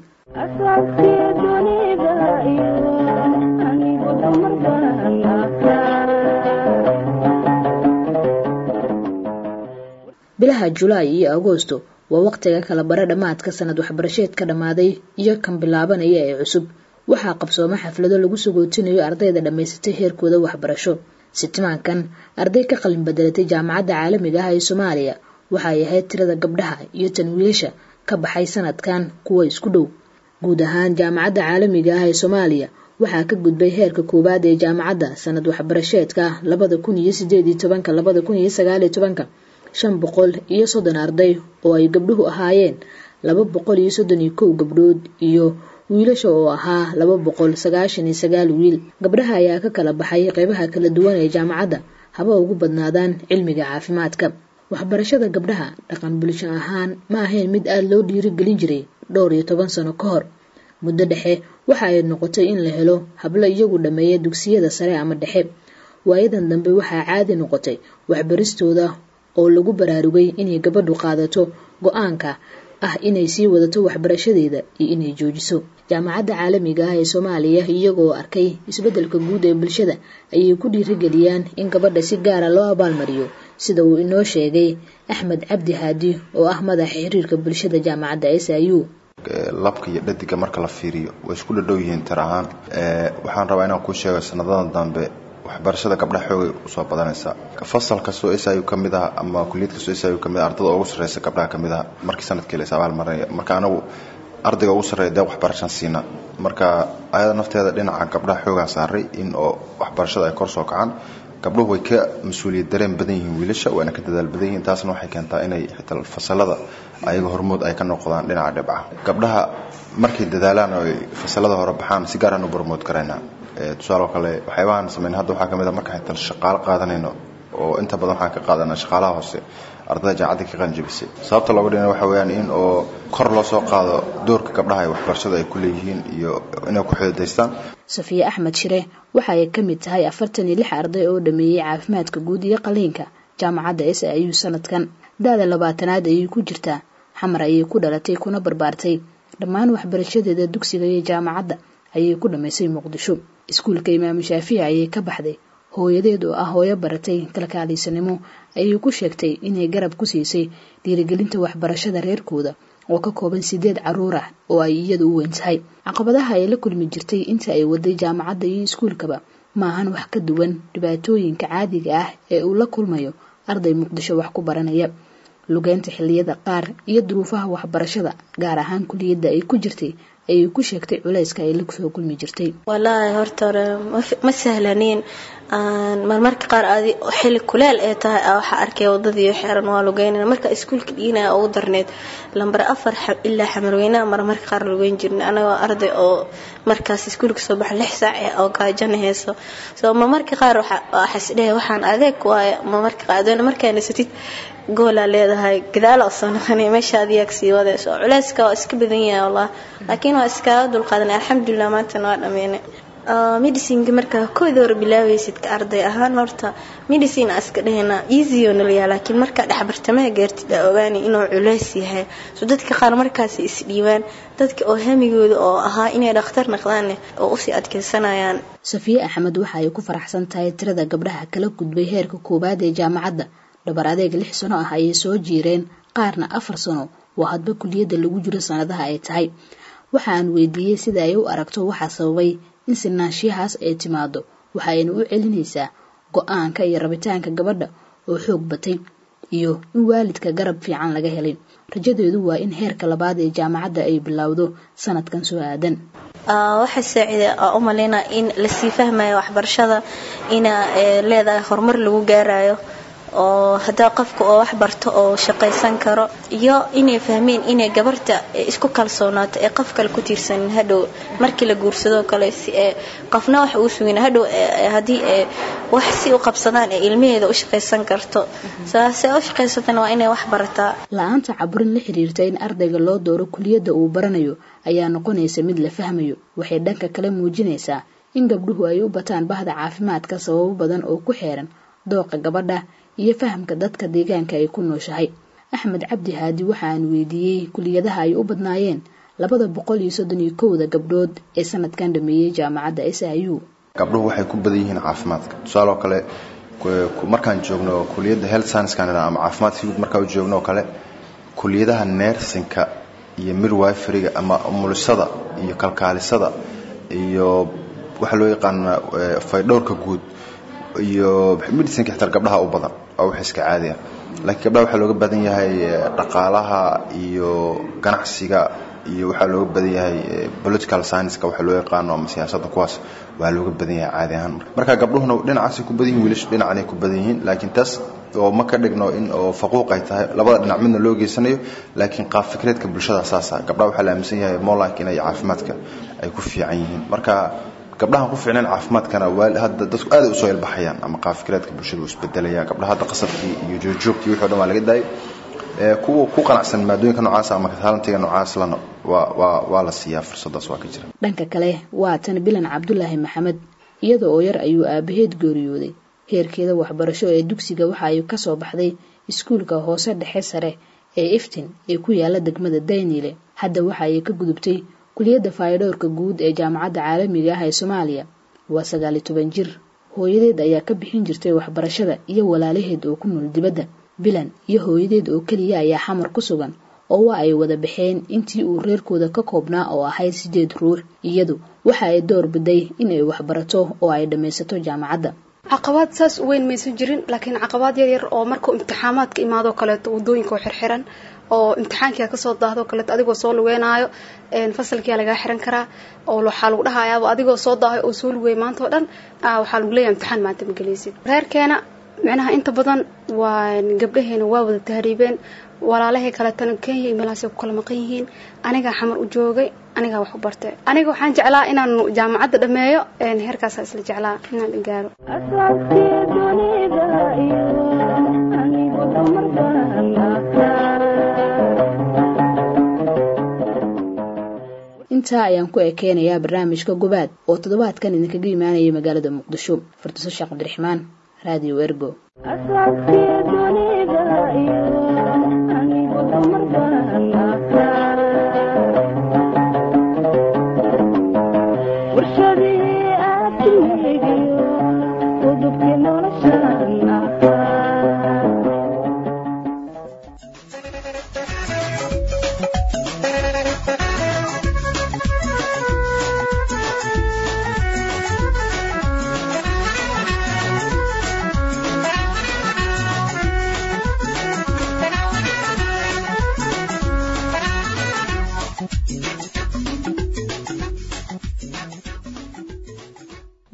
bilaha julaay iyo agoosto waa waqtiga kala bara dhammaadka sanad waxbarasheed ka dhammaaday iyo kan bilaabanaya ee cusub waxaa qabsooma xaflado lagu sagootinayo ardayda dhammaysatay heerkooda waxbarasho sitimaankan arday ka qalin bedelatay jaamacadda caalamiga ah ee soomaaliya waxay ahayd tirada gabdhaha iyo tan wiilasha ka baxay sanadkan kuwa isku dhow guud ahaan jaamacadda caalamiga ah ee soomaaliya waxaa ka gudbay heerka koowaad ee jaamacadda sanad waxbarasheedka labada kun iyo sideed iyo tobanka labada kun iyo sagaal iyo tobanka shan boqol iyo soddon arday oo ay gabdhuhu ahaayeen laba boqol iyo soddon iyo kow gabdhood iyo wiilasha oo ahaa laba boqol sagaashan iyo sagaal wiil gabdhaha ayaa ka kala baxay qeybaha kala duwan ee jaamacadda haba ugu badnaadaan cilmiga caafimaadka waxbarashada gabdhaha dhaqan bulsho ahaan ma ahayn mid aada loo dhiirigelin jiray dhowr iyo toban sano ka hor muddo dhexe waxa ay noqotay in la helo hablo iyagu dhammeeya dugsiyada sare ama dhexe waayadan dambe waxaa caadi noqotay waxbaristooda oo lagu baraarugay inay gabadhu qaadato go-aanka ah inay sii wadato waxbarashadeeda iyo inay joojiso jaamacadda caalamiga ah ee soomaaliya iyagoo arkay isbeddelka guud ee bulshada ayay ku dhiirigeliyaan in gabadha si gaara loo abaalmariyo sida uu inoo sheegay axmed cabdi haadi oo ah madaxa xiriirka bulshada jaamacadda s i u labka iyo dhadiga marka la fiiriyo way isku dhadhow yihiin tir ahaan waxaan rabaa inaan kuu sheego sanadadan dambe waxbarashada gabdhaha xoogay usoo badanaysa fasal kastoo s i u ka mid ah ama kuliyad kastoo s i u ka mid ah ardada ugu sarreysa gabdhaha ka mid ah markii sanadkii la is abaalmarinaya marka anagu ardayga ugu sarreeya dee waxbarashaan siina marka ayada nafteeda dhinaca gabdhaha xoogaa saaray in oo waxbarashada ay kor soo kacaan gabdhuhu way ka mas-uuliyad dareen badan yihiin wiilasha waana ka dadaal badan yihiin taasna waxay keentaa inay xitaa fasalada ayaga hormood ay ka noqdaan dhinaca dhibca gabdhaha markay dadaalaan oo ay fasalada hore baxaan si gaaraan u barmood karaynaa tusaale kale waxyaabahaan sameyn hadda waxaa kamid a markaan xitaa shaqaalo qaadanayno oo inta badan waxaan ka qaadanaa shaqaalaha hoose ardada jaacadda ka qaanjabisay sababta looga dhina waxa weeyaan in oo kor loo soo qaado doorka gabdhaha ee waxbarashada ay ku leeyihiin iyo inay ku xididaystaan safiye axmed shire waxa ay ka mid tahay afartan iyo lix arday oo dhameeyey caafimaadka guud iyo qaliinka jaamacadda s i u sanadkan da-da labaatanaad ayay ku jirtaa xamar ayay ku dhalatay kuna barbaartay dhammaan waxbarashadeeda dugsiga iyo jaamacadda ayay ku dhammaysay muqdisho iskuulka imaamu shaafici ayay ka baxday hooyadeed oo ah hooyo baratay kalkaalisanimo ayay ku sheegtay inay garab ku siisay dhiirigelinta waxbarashada reerkooda oo ka kooban sideed caruur ah oo ay iyadu u weyn tahay caqabadaha ay la kulmi jirtay inta ay waday jaamacadda iyo iskuulkaba maahan wax ka duwan dhibaatooyinka caadiga ah ee uu la kulmayo arday muqdisho wax ku baranaya lugeynta xilliyada qaar iyo duruufaha waxbarashada gaar ahaan kuliyadda ay ku jirtay ay ku sheegtay culayska ay la soo kulmi jirtay walaahi horta hore ma sahlaniin marmarka qaar adi xili kuleel ee tahay waxaa arkay wadadii xeeran waa lugeynana marka iskuulka dhiginaya ugu darneed lambar afar ilaa xamarweynaha marmarka qaar lugeyn jirna anagoo arday oo markaas iskuulka soo baxa lix saac oo gaajana heeso soo marmarka qaar waxaisdhehe waxaan adeeg waaye marmarka qaar adoona markaa nasatid goolaa leedahay gadaala oo soo noqonay meesha adiyaag sii wadayso culeyska waa iska badan yahay wallah laakiin waa iskaga dulqaadanay alxamdulilah maantana waa dhameynay medicineka markaa kooda hore bilaaweysid ka arday ahaan horta medicine aa iska dhahayna easy oo nalayaa laakiin markaa dhexbartamaha gaartid aa ogaanay inuu culeys yahay so dadka qaar markaasi isdhiibaan dadka oo hamigooda oo ahaa inay dhakhtar naqdaan oo usii adkeysanayaan safiye axmed waxa ay ku faraxsan tahay tirada gabdhaha kala gudbay heerka koowaad ee jaamacadda dhabar adeeg lix sano ah ayay soo jiireen qaarna afar sano waa hadba kuliyadda lagu jiro sanadaha ay tahay waxa aan weydiiyey sida ay u aragto waxaa sababay in sinaanshiyahaas ay timaado waxa ayna u celinaysaa go-aanka iyo rabitaanka gabadha oo xoog batay iyo in waalidka garab fiican laga helay rajadeedu waa in heerka labaad ee jaamacadda ay bilowdo sanadkan soo aadan waxay saacida u maleynaa in lasii fahmayo waxbarashada ina leedahay horumar lagu gaarayo oo hadaa qofka oo wax barto oo shaqaysan karo iyo inay fahmeen inay gabarta isku kalsoonaato ee qof kale ku tiirsanin hadhow markii la guursadoo kale si ee qofna wax uu sugin hadhow haddii wax si u qabsadaan ee ilmaheeda u shaqaysan karto saase u shaqaysatana waa inay wax barataa la-aanta caburin la xiriirta in ardayga loo dooro kuliyadda uu baranayo ayaa noqonaysa mid la fahmayo waxay dhanka kale muujinaysaa in gabdhuhu ay u bataan bahda caafimaadka sababo badan oo ku xeeran dooqa gabadha iyo fahamka dadka deegaanka ay ku nooshahay axmed cabdi haadi waxa aan weydiiyey kuliyadaha ay u badnaayeen labada boqol iyo soddon iyo kowda gabdhood ee sanadkan dhameeyey jaamacadda s i u gabdhuhu waxay ku badan yihiin caafimaadka tusaale oo kale markaan joogno kuliyadda health sciencekan ama caafimaadka guud markaan u joogno oo kale kuliyadaha neersinka iyo midwiferyga ama umulisada iyo kalkaalisada iyo waxaa loo yaqaana faydhowrka guud iyo medicinka xitaa gabdhaha u badan oo wax iska caadi ah laakiin gabdhaha waxaa looga badan yahay dhaqaalaha iyo ganacsiga iyo waxaa looga badan yahay political science-ka waxa loo yaqaano ama siyaasadda kuwaas waa looga badan yahay caadi ahaan marka gabdhuhuna dhinacaasay ku badan yihin wiilashu dhinacanay ku badan yihiin laakiin taas oo ma ka dhigno in oo faquuq ay tahay labada dhinac midna loo geysanayo laakiin qaab fikreedka bulshada saasa gabdhaha waxaa la aaminsan yahay molank inay caafimaadka ay ku fiican yihiin marka gabdhahan ku fiicnayn caafimaadkana hadda dadku aad usoo ilbaxayaan ama qaabfikireedka bulshada uu isbedelaya gabdhaha hadda qasadkii iyo joogjoogtii wixii o dhan waa laga daayay kuwa ku qanacsan maadooyinka noocaas ama taalantiga noocaas lana waa waa waa la siiyaa fursadaas waa ka jira dhanka kale waa tan bilan cabdulaahi maxamed iyada oo yar ayuu aabaheed geeriyooday heerkeeda waxbarasho ee dugsiga waxa ay kasoo baxday iskuulka hoose dhexe sare ee iftin ee ku yaala degmada dayniile hadda waxa ay ka gudubtay kuliyadda faydhowrka guud ee jaamacadda caalamiga ah ee soomaaliya waa sagaali toban jir hooyadeed ayaa ka bixin jirtay waxbarashada iyo walaalaheed oo ku nool dibadda bilan iyo hooyadeed oo keliya ayaa xamar ku sugan oo waa ay wada baxeen intii uu reerkooda ka koobnaa oo ahayd sideed ruux iyadu waxa ay door biday in ay waxbarato oo ay dhammaysato jaamacadda caqabaad saas u weyn maysan jirin laakiin caqabaad yar yar oo markuu imtixaamaadka imaadoo kaleeto wadooyinka oo xirxiran oo imtixaankia kasoo daahdo kaleeto adigoo soo lugeynaayo fasalkia lagaa xiran karaa oo waxaa lagu dhahayaaba adigoo soo daahay oo soo lugeey maanta oo dhan waxaa lagu leeyahay imtixaan maanta ma gelaysid reerkeena micnaha inta badan waa gabdhaheena waa wada tahriibeen walaalahay kaleetana kenya iyo meelahaasay ku kala maqan yihiin anigaa xamar u joogay anigaa wax u bartay aniga waxaan jeclaa inaan jaamacadda dhammeeyo heerkaasaa isla jeclaa inaan gaaro intaa ayaan ku ekeynayaa barnaamijka gobaad oo toddobaadkan idinkaga imaanaya magaalada muqdisho fardiso sheekh cabdiraxmaan raadiyo ergo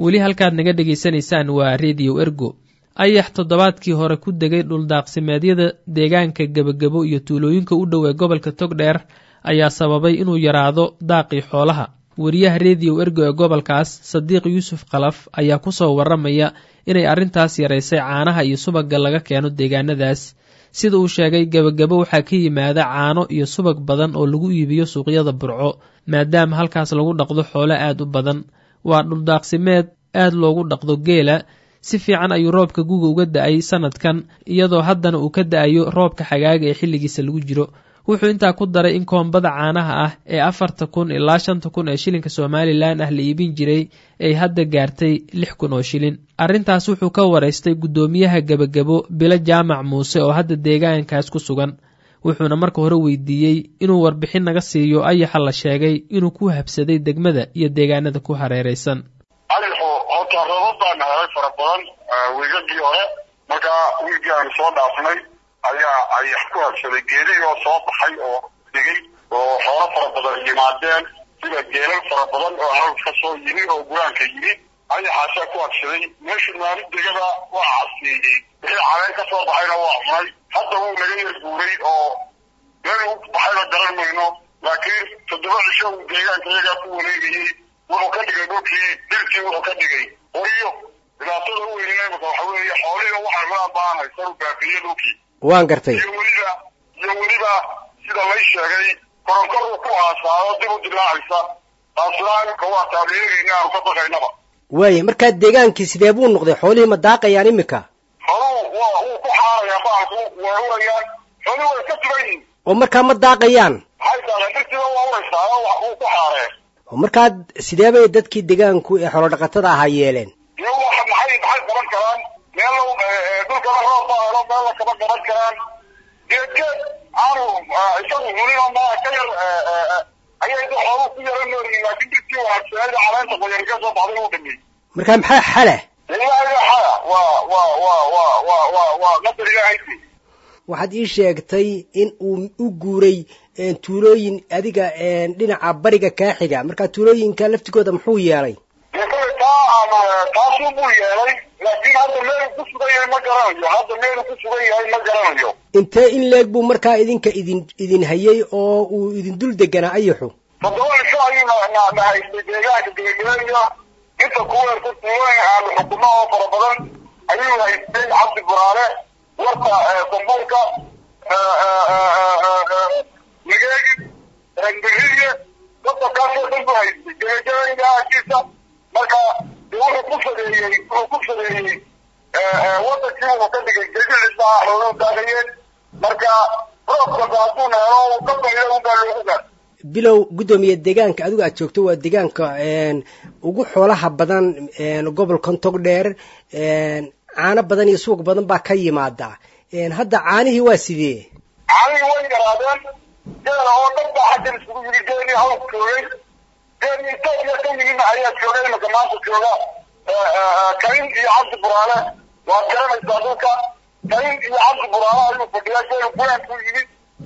weli halkaad naga dhegaysanaysaan waa rediyo ergo ayax toddobaadkii hore ku degay dhuldaaqsimeedyada deegaanka gebagabo iyo tuulooyinka u dhow ee gobolka togdheer ayaa sababay inuu yaraado daaqii xoolaha wariyaha rediyo ergo ee gobolkaas sadiiq yuusuf khalaf ayaa ku soo warramaya inay arrintaas yaraysay caanaha iyo subagga laga keeno deegaanadaas sida uu sheegay gebagabo waxaa ka yimaada caano iyo subag badan oo lagu iibiyo suuqyada burco maadaama halkaas lagu dhaqdo xoolo aad u badan waa dhuldaaqsimeed aad loogu dhaqdo geela si fiican ayuu roobka guga uga da-ay sanadkan iyadoo haddana uu ka da-ayo roobka xagaaga ee xilligiisa lagu jiro wuxuu intaa ku daray in koombada caanaha ah ee afarta kun ilaa shanta kun ee shilinka somalilan ah la iibin jiray ay hadda gaartay lix kun oo shilin arrintaas wuxuu ka waraystay guddoomiyaha gebagabo bilo jaamac muuse oo hadda deegaankaas ku sugan wuxuuna marka hore weydiiyey inuu warbixin naga siiyo ayaxa la sheegay inuu ku habsaday degmada iyo deegaanada ku hareeraysan ayaxu horta roobab baana helay fara badan wiigagii hore markaa wiigii aanu soo dhaafnay ayaa ayax ku habsaday geelihii oo soo baxay oo dhigay oo xoolo fara badan yimaadeen sida geelal fara badan oo hawl ka soo yimi oo guraanka yimi ayaxaasaa ku habsaday meeshu maalin degada waa casiiyey wixii caleen ka soo baxayna waa cunay hadda wuu naga yar guuray oo meel u baxayna garan mayno laakiin toddoba cisho uu deegaanka iyagaa ku wareegayey wuxuu ka dhigay dhulkii dhirtii wuxuu ka dhigay horiyo dhibaatada u weynina imika waxa weeye xoolihiiba waxay cunaan baan haysan u baabiye dhulkii waan gartay iyo weliba iyo weliba sida lay sheegay koronkor uu ku aasaado dib u dilaacaysa taasna imika waa taageerayna aanu ka baqaynaba waaya markaa deegaankii sidee buu noqday xoolihii ma daaqayaan imika xooluhu waa wuu ku xaarayaa baalku way urayaan xooluhu way ka duban yihin oo markaa ma daaqayaan maxay tahay dhirtiiba waa uraysaa oo wax wuu ku xaaree oo markaa sidee bay dadkii deegaanku ee xoolodhaqatada ahaa yeeleen iyo wax maxay maxay qaban karaan meel dhulkana roob baa helo meel la kama qaban karaan geedgeed aanu isagu hulino ma ka yar ayay da xooluhu ku yaran nooryihin laakiin dhirtii wanaagsaneeda caleenta qoyar ka soo baxday uu dhameeyey markaa maxaa xala ilaahay xala waa waa waa waa waa waa waa qadar ilaahaysi waxaad ii sheegtay in uu u guuray tuulooyin adiga dhinaca bariga kaa xiga markaa tuulooyinka laftigooda muxuu yeelay dee kale taa ama taasuu buu yeelay laakiin hadda meeluu ku sugan yahay ma garanayo hadda meeluu ku sugan yahay ma garanayo intee in leeg buu markaa idinka idin idin hayay oo uu idin dul deganaa ayaxu toddoba cisho ayuu na na na haystay deegaanka gebagabaya inta kuweerta tuulooyin aanu xukumo oo fara badan ayuu haystay cabdi buraale warta sambuulka migeegi rangbixiye dadka kaasoo dhan buu haystay gebagabaya agtiisa marka de wuxuu ku sadeeyey wuxuu ku sadeeyey wadankii wuxuu ka dhigay gegicisna xooluhu daagayeen marka roobkaba hadduuna helo uu ka bayo unbaa loogu gaar bilow guddoomiye deegaanka adigu aad joogto waa deegaanka ugu xoolaha badan gobolkan togdheer caano badan iyo suuq badan baa ka yimaada hadda caanihii waa sidee caanihii way yaraadeen geela oo dhan baa xaggan isugu yiri geelii hawl joogay geelii etoobiya ka yimidna ayaa joogay imika maanta jooga karin iyo cabdi buraale waad garanaysaa dhulka karin iyo cabdi buraale ayuu fadhiyaa geelu guraanku yimid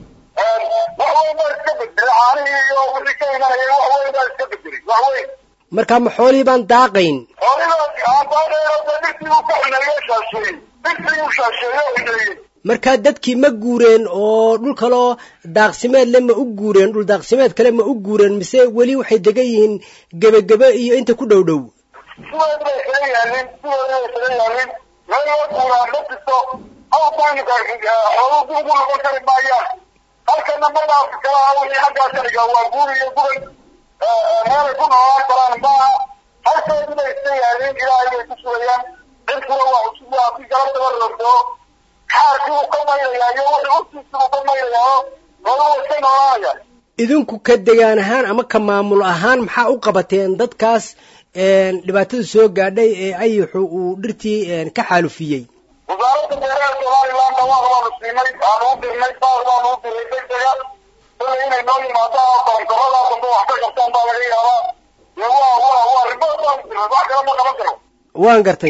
wax weyn baa iska bedelay caanihii iyo wixii ka imanayay wax weyn baa iska bedelay wax weyn markaa ma xoolihii baan daaqayn xoolihii aan daaqayno dee dhirtii uu ka xuneeyo shaasheeyey dhirtii uu shaasheeyo xuneeyey markaa dadkii ma guureen oo dhul kaloo daaqsimeed le ma u guureen dhul daaqsimeed kale ma u guureen mise weli waxay degan yihiin gebagebe iyo inta ku dhow dhow sideed bay isaga yaalin sideed bay isaga yaalin meel loo guuraa ma jirto awdaynika xooluhu dib ugu noqon kari maayaan halkana ma dhaafi karaa wixii xaggaa ka dhigaa waa guur iyo guray meelay ku noolaan karaan maaha halkeedii bay iska yaalin ilaahay bay ku sugayaan cirkuna waa cusub waa si galabtaba rortoo xaarkii uu ka mayrayaa iyo wixii urtiisii uu ka mayrayaa xooluhu way iska noolaanayaan idinku ka degaan ahaan ama ka maamul ahaan maxaa u qabateen dadkaas dhibaatada soo gaadhay ee ayaxu uu dhirtii ka xaalufiyey wasaaradda beeraha somaliland dhawaaq baanu siinay aanu u dirnay baaq baanu u diray degdega sida inay noo yimaadaan koronkorada dambe wax ka qabtaan baa laga yaabaa dee waa waa waa ribood baanu dirnay wax kale ma qaban karo waan gartay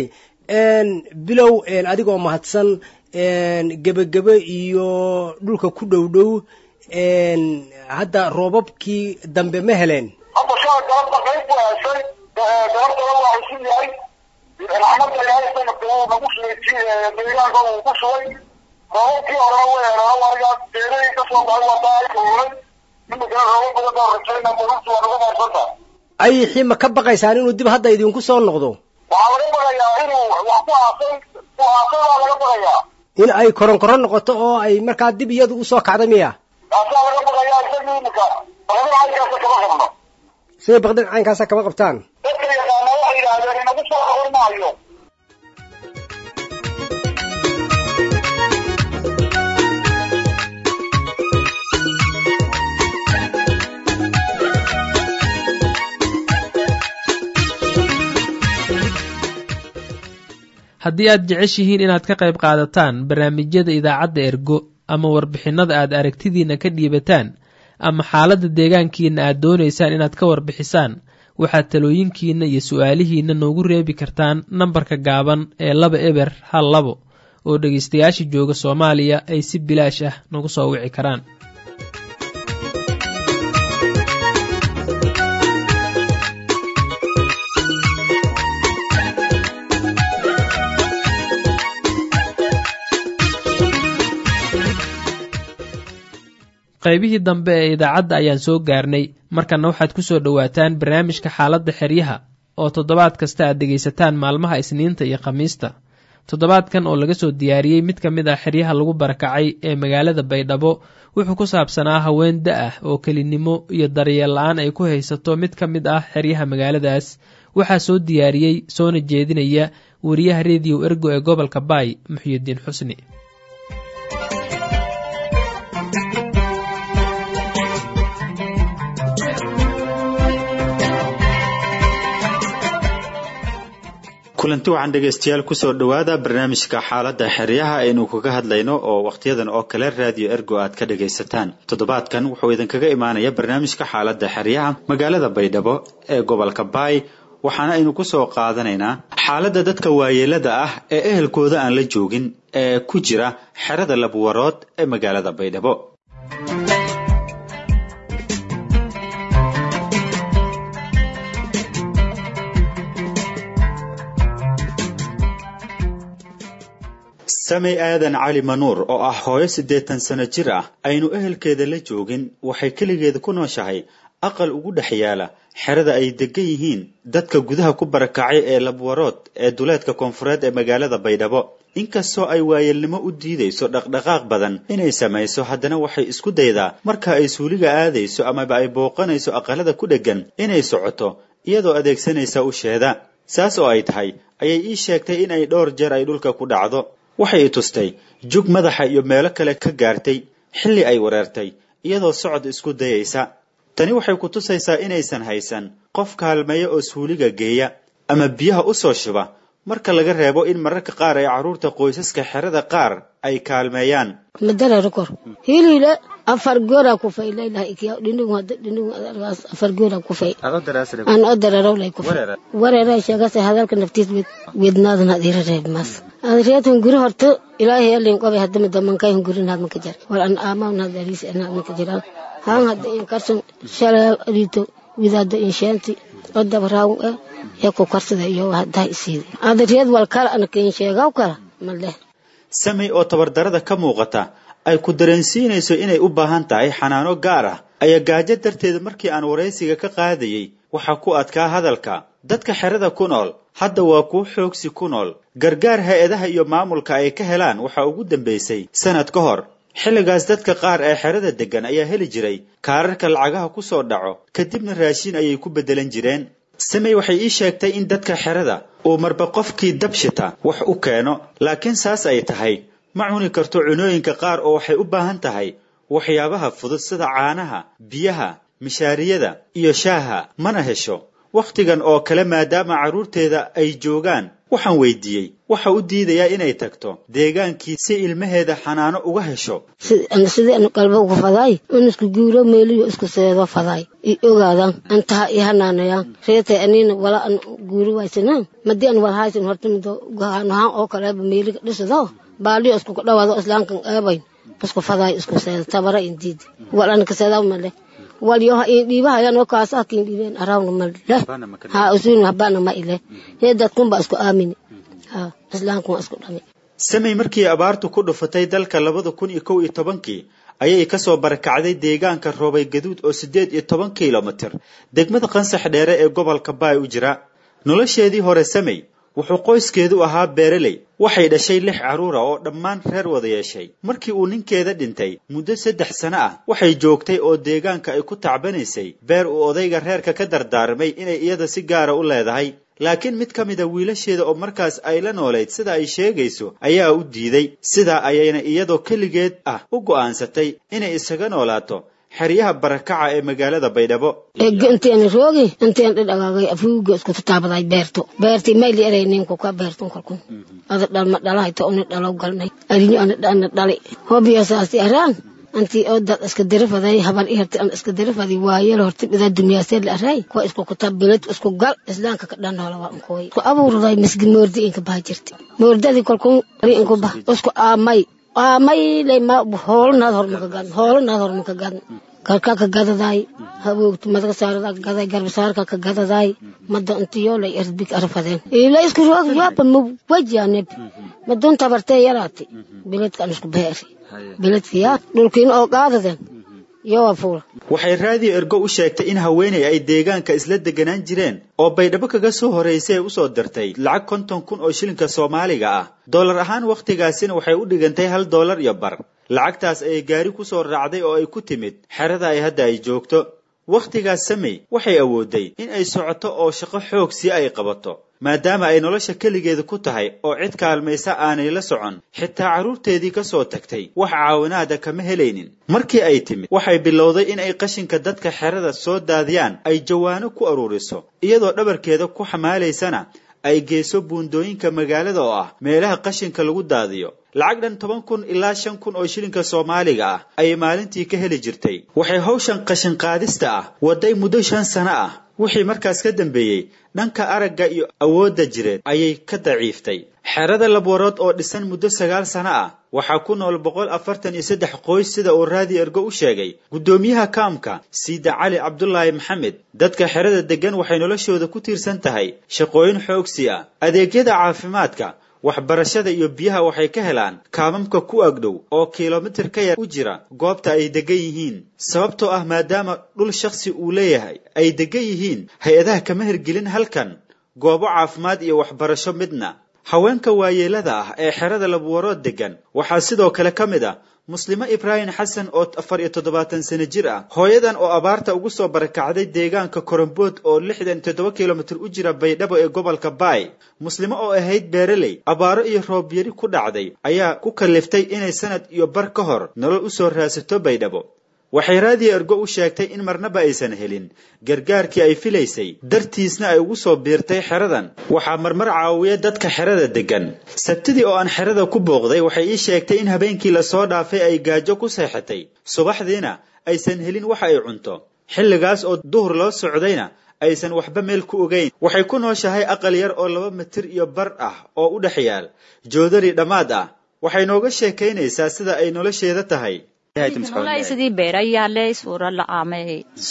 bilow adigoo mahadsan gebagebe iyo dhulka ku dhow dhow hadda roobabkii dambe ma heleen hadda shala galabta qayb buu heshay gabartaba waa isu yahay raxmadda ilaahay sanadka uu nagu shubay deegaanka uu ku shubay roobabkii horena way helaan aniga beerahii kasoo baxay waa taa ay kululay imikana roobab badan baa rajayna badantu waa nagu maarsanta ayixii ma ka baqaysaan inuu dib hadda idinku soo noqdo waxaa laga baqayaa inuu wax ku aasay ku aasay baa laga baqayaa in ay koronkoron noqoto oo ay markaa dib iyadu usoo kacda miya taasaa laga baqayaa isagii imika baqdin caynkaasa kama qabno siday baqdin caynkaasa kama qabtaan dadka yaqaana waxay yidhaahdeen inagu soo noqon maayo haddii aad jeceshihiin inaad ka qayb qaadataan barnaamijyada idaacadda ergo ama warbixinnada aad aragtidiinna ka dhiibataan ama xaaladda deegaankiinna aad doonaysaan inaad ka warbixisaan waxaad talooyinkiinna iyo su-aalihiinna noogu reebi kartaan nambarka gaaban ee laba eber hal labo oo dhegaystayaasha jooga soomaaliya ay si bilaash ah nagu soo wici karaan qaybihii dambe ee idaacadda ayaan soo gaarnay markanna waxaad ku soo dhowaataan barnaamijka xaaladda xeryaha oo toddobaad kasta aad dhegaysataan maalmaha isniinta iyo khamiista toddobaadkan oo laga soo diyaariyey mid ka mid ah xeryaha lagu barakacay ee magaalada baydhabo wuxuu ku saabsanaa haween da ah oo kelinimo iyo daryeel la-aan ay ku haysato mid ka mid ah xeryaha magaaladaas waxaa soo diyaariyey soona jeedinaya wariyaha rediyo ergo ee gobolka baay muxyidiin xusni kulanti waxaan dhegaystayaal kusoo dhowaada barnaamijka xaaladda xeryaha aynu kaga hadlayno oo wakhtiyadan oo kale raadiyo ergo aad ka dhagaysataan toddobaadkan wuxuu idinkaga imaanaya barnaamijka xaaladda xeryaha magaalada baydhabo ee gobolka baay waxaana aynu kusoo qaadanaynaa xaaladda dadka waayeelada ah ee ehelkooda aan la joogin ee ku jira xerada labwarood ee magaalada baydhabo samey aadan cali manuur oo ah hooyo siddeetan sano jir ah aynu ehelkeeda la joogin waxay keligeeda ku nooshahay aqal ugu dhex yaala xerada ay degan yihiin dadka gudaha ku barakacay ee labwarood ee duleedka koonfureed ee magaalada baydhabo inkastoo ay waayeelnimo u diidayso dhaqdhaqaaq badan inay samayso haddana waxay isku daydaa marka ay suuliga aadayso amaba ay booqanayso aqalada ku dheggan inay socoto iyadoo adeegsanaysa usheeda saas oo ay tahay ayay ii sheegtay in ay dhowr jeer ay dhulka ku dhacdo waxay i tustay jug madaxa iyo meelo kale ka gaartay xilli ay wareertay iyadoo socod isku dayaysa tani waxay ku tusaysaa inaysan haysan qof kaalmeeya oo suuliga geeya ama biyaha u soo shuba marka laga reebo in mararka qaar ay carruurta qoysaska xerada qaar ay kaalmeeyaan madararkor hilile afar goora kufay laylaha ikiya dhindhigu hada dhindhigu adargaas afar goora kufay aan odararaw lay kufay wareera sheegase hadalka naftiis wed wednaadan hadira reeb mas adreetun guri horto ilaahay alin qobe hadama damankay hun gurin had maka jar war an aamawn had aris an had maka jiraan haan hadda in karsan shalay adito widaado in sheenti oo dabaraaw eh ee ku karsada iyo haddaa isiidi adreed wal kala anaka in sheegaw kala maleh samey oo tabardarada ka muuqata ay ku dareensiinayso inay u baahan tahay xanaano gaar ah ayaa gaajo darteeda markii aan waraysiga ka qaadayey waxaa ku adkaa hadalka dadka xerada ku nool hadda waa kuwo xoogsi ku nool gargaar hay-adaha iyo maamulka ay ka helaan waxaa ugu dambaysay sanad ka hor xilligaas dadka qaar ee xerada deggan ayaa heli jiray kaararka lacagaha ku soo dhaco kadibna raashin ayay ku beddelan jireen samey waxay ii sheegtay in dadka xerada uu marba qofkii dabshita wax u keeno laakiin saas ay tahay ma cuni karto cunooyinka qaar oo waxay u baahan tahay waxyaabaha fudud sida caanaha biyaha mishaariyada iyo shaaha mana hesho wakhtigan oo kale maadaama carruurteeda ay joogaan waxaan weydiiyey waxa u diidayaa inay tagto deegaankii si ilmaheeda xanaano uga hesho sidii anu qalba ugu fadaay in isku guuro meeliyo isku seedo fadaay i ogaadaan antaha i hanaanayaan reetay aniina wala an guuri waysanaan madii an walhaysan horta mido gahanahaan oo kaleeba meeliga dhisado baaliyo isku dhawaado islaamkan eebayn isku fadaay isku seedo tabara indiidi wal an kaseedaa male walyo ha in dhiibahayan oo kaas ah kiin dhiibeen arawna ma leh ha usuun habana ma ile hee dadkun baa isku aamini ha islaamku waa isku dhami samey markii abaartu ku dhufatay dalka labada kun iyo kow iyo tobankii ayay kasoo barakacday deegaanka roobay gaduud oo siddeed iyo toban kilomitir degmada qansax dheere ee gobolka baay u jira nolosheedii hore samey wuxuu qoyskeedu ahaa beereley waxay dhashay lix carruura oo dhammaan reer wada yeeshay markii uu ninkeeda dhintay muddo saddex sano ah waxay joogtay oo deegaanka ay ku tacbanaysay beer uu odayga reerka ka dardaarmay inay iyada si gaara u leedahay laakiin mid ka mida wiilasheeda oo markaas ay la noolayd sida ay sheegayso ayaa u diiday sidaa ayayna iyadoo keligeed ah u go'aansatay inay isaga noolaato xeryaha barakaca ee magaalada baydhabo ega inteen roogi inteen dhidhagaagay afuuga isku tutaabaday beerto beerti mayli eray ninku ka beertun kalkun ada dhalma dhalahayta uni dhalow galnay arinyo ana dhana dhali hobiyasaasi araan anti oo dad iska dirafaday haban iharti an iska dirafadi waayel horti bida dunyaasee la aray kuwa isku kutab bilad isku gal islaanka ka dhan hoola waa unkooy isku abuurday misgin moordi inka baha jirti moordadii kolkun ari inku bah isku aamay aamay lema hoolanaad hormaka gadan hoolanaad hormaka gadan garka ka gadaday haboogtu madka saarada ka gaday garbasaarka ka gadaday mada intiyolay erbik arfadeen ila isku roog yaaba ma wajaneb madun tabartee yaraati biladkan isku beeri biladkiya dhulkiin oo qaadaden yowa fuula waxay raadiyo ergo u sheegtay in haweenay ay deegaanka isla deganaan jireen oo baydhabo kaga soo horraysay usoo dirtay lacag konton kun oo shilinka soomaaliga ah dollar ahaan wakhtigaasina waxay u dhigantay hal dollar iyo bar lacagtaas ayay gaari ku soo raacday oo ay ku timid xerada ay hadda ay joogto wakhtigaas samey waxay awooday in ay socoto oo shaqo xoog si ay qabato maadaama ay nolosha keligeeda ku tahay oo cid kaalmaysa aanay la socon xitaa carruurteedii ka soo tagtay wax caawinaada kama helaynin markii ay timid waxay bilowday in ay qashinka dadka xerada soo daadiyaan ay jawaano ku aruuriso iyadoo dhabarkeeda ku xamaalaysana ay geyso buundooyinka magaalada oo ah meelaha qashinka lagu daadiyo lacag dhan toban kun ilaa shan kun oo shilinka soomaaliga ah ayay maalintii ka heli jirtay waxay hawshan qashin qaadista ah waday muddo shan sano ah wixii markaas ka dambeeyey dhanka aragga iyo awoodda jireed ayay ka daciiftay xerada labwarood oo dhisan muddo sagaal sano ah waxaa ku nool boqol afartan iyo saddex qoys sida uu raadi ergo u sheegay guddoomiyaha kaamka siida cali cabdulaahi maxamed dadka xerada deggan waxay noloshooda ku tiirsan tahay shaqooyin xoogsi ah adeegyada caafimaadka waxbarashada iyo biyaha waxay ka helaan kaamamka ku agdhow oo kilomitir ka yar u jira goobta ay degan yihiin sababtoo ah maadaama dhul shakhsi uu leeyahay ay degan yihiin hay-adaha kama hirgelin halkan goobo caafimaad iyo waxbarasho midna haweenka waayeelada ah ee xerada labuwarood degan waxaa sidoo kale ka mid ah muslimo ibraahim xasan oo afar iyo toddobaatan sano jir ah hooyadan oo abaarta ugu soo barakacday deegaanka korombood oo lixdan toddoba kilomitir u jira baydhabo ee gobolka baay muslimo oo ahayd beereley abaaro iyo roobyari ku dhacday ayaa ku kaliftay inay sanad iyo bar ka hor nolol u soo raasato baydhabo waxay raadiyo ergo u sheegtay in marnaba aysan helin gargaarkii ay filaysay dartiisna ay ugu soo biirtay xeradan waxaa marmar caawiya dadka xerada deggan sabtidii oo aan xerada ku booqday waxay ii sheegtay in habeenkii lasoo dhaafay ay gaajo ku seexatay subaxdiina aysan helin waxa ay cunto xilligaas oo duhur loo socdayna aysan waxba meel ku ogayn waxay ku nooshahay aqal yar oo laba mitir iyo bar ah oo u dhex yaal joodari dhammaad ah waxay nooga sheekaynaysaa sida ay nolosheeda tahay sidii beerayaale suura la-aamay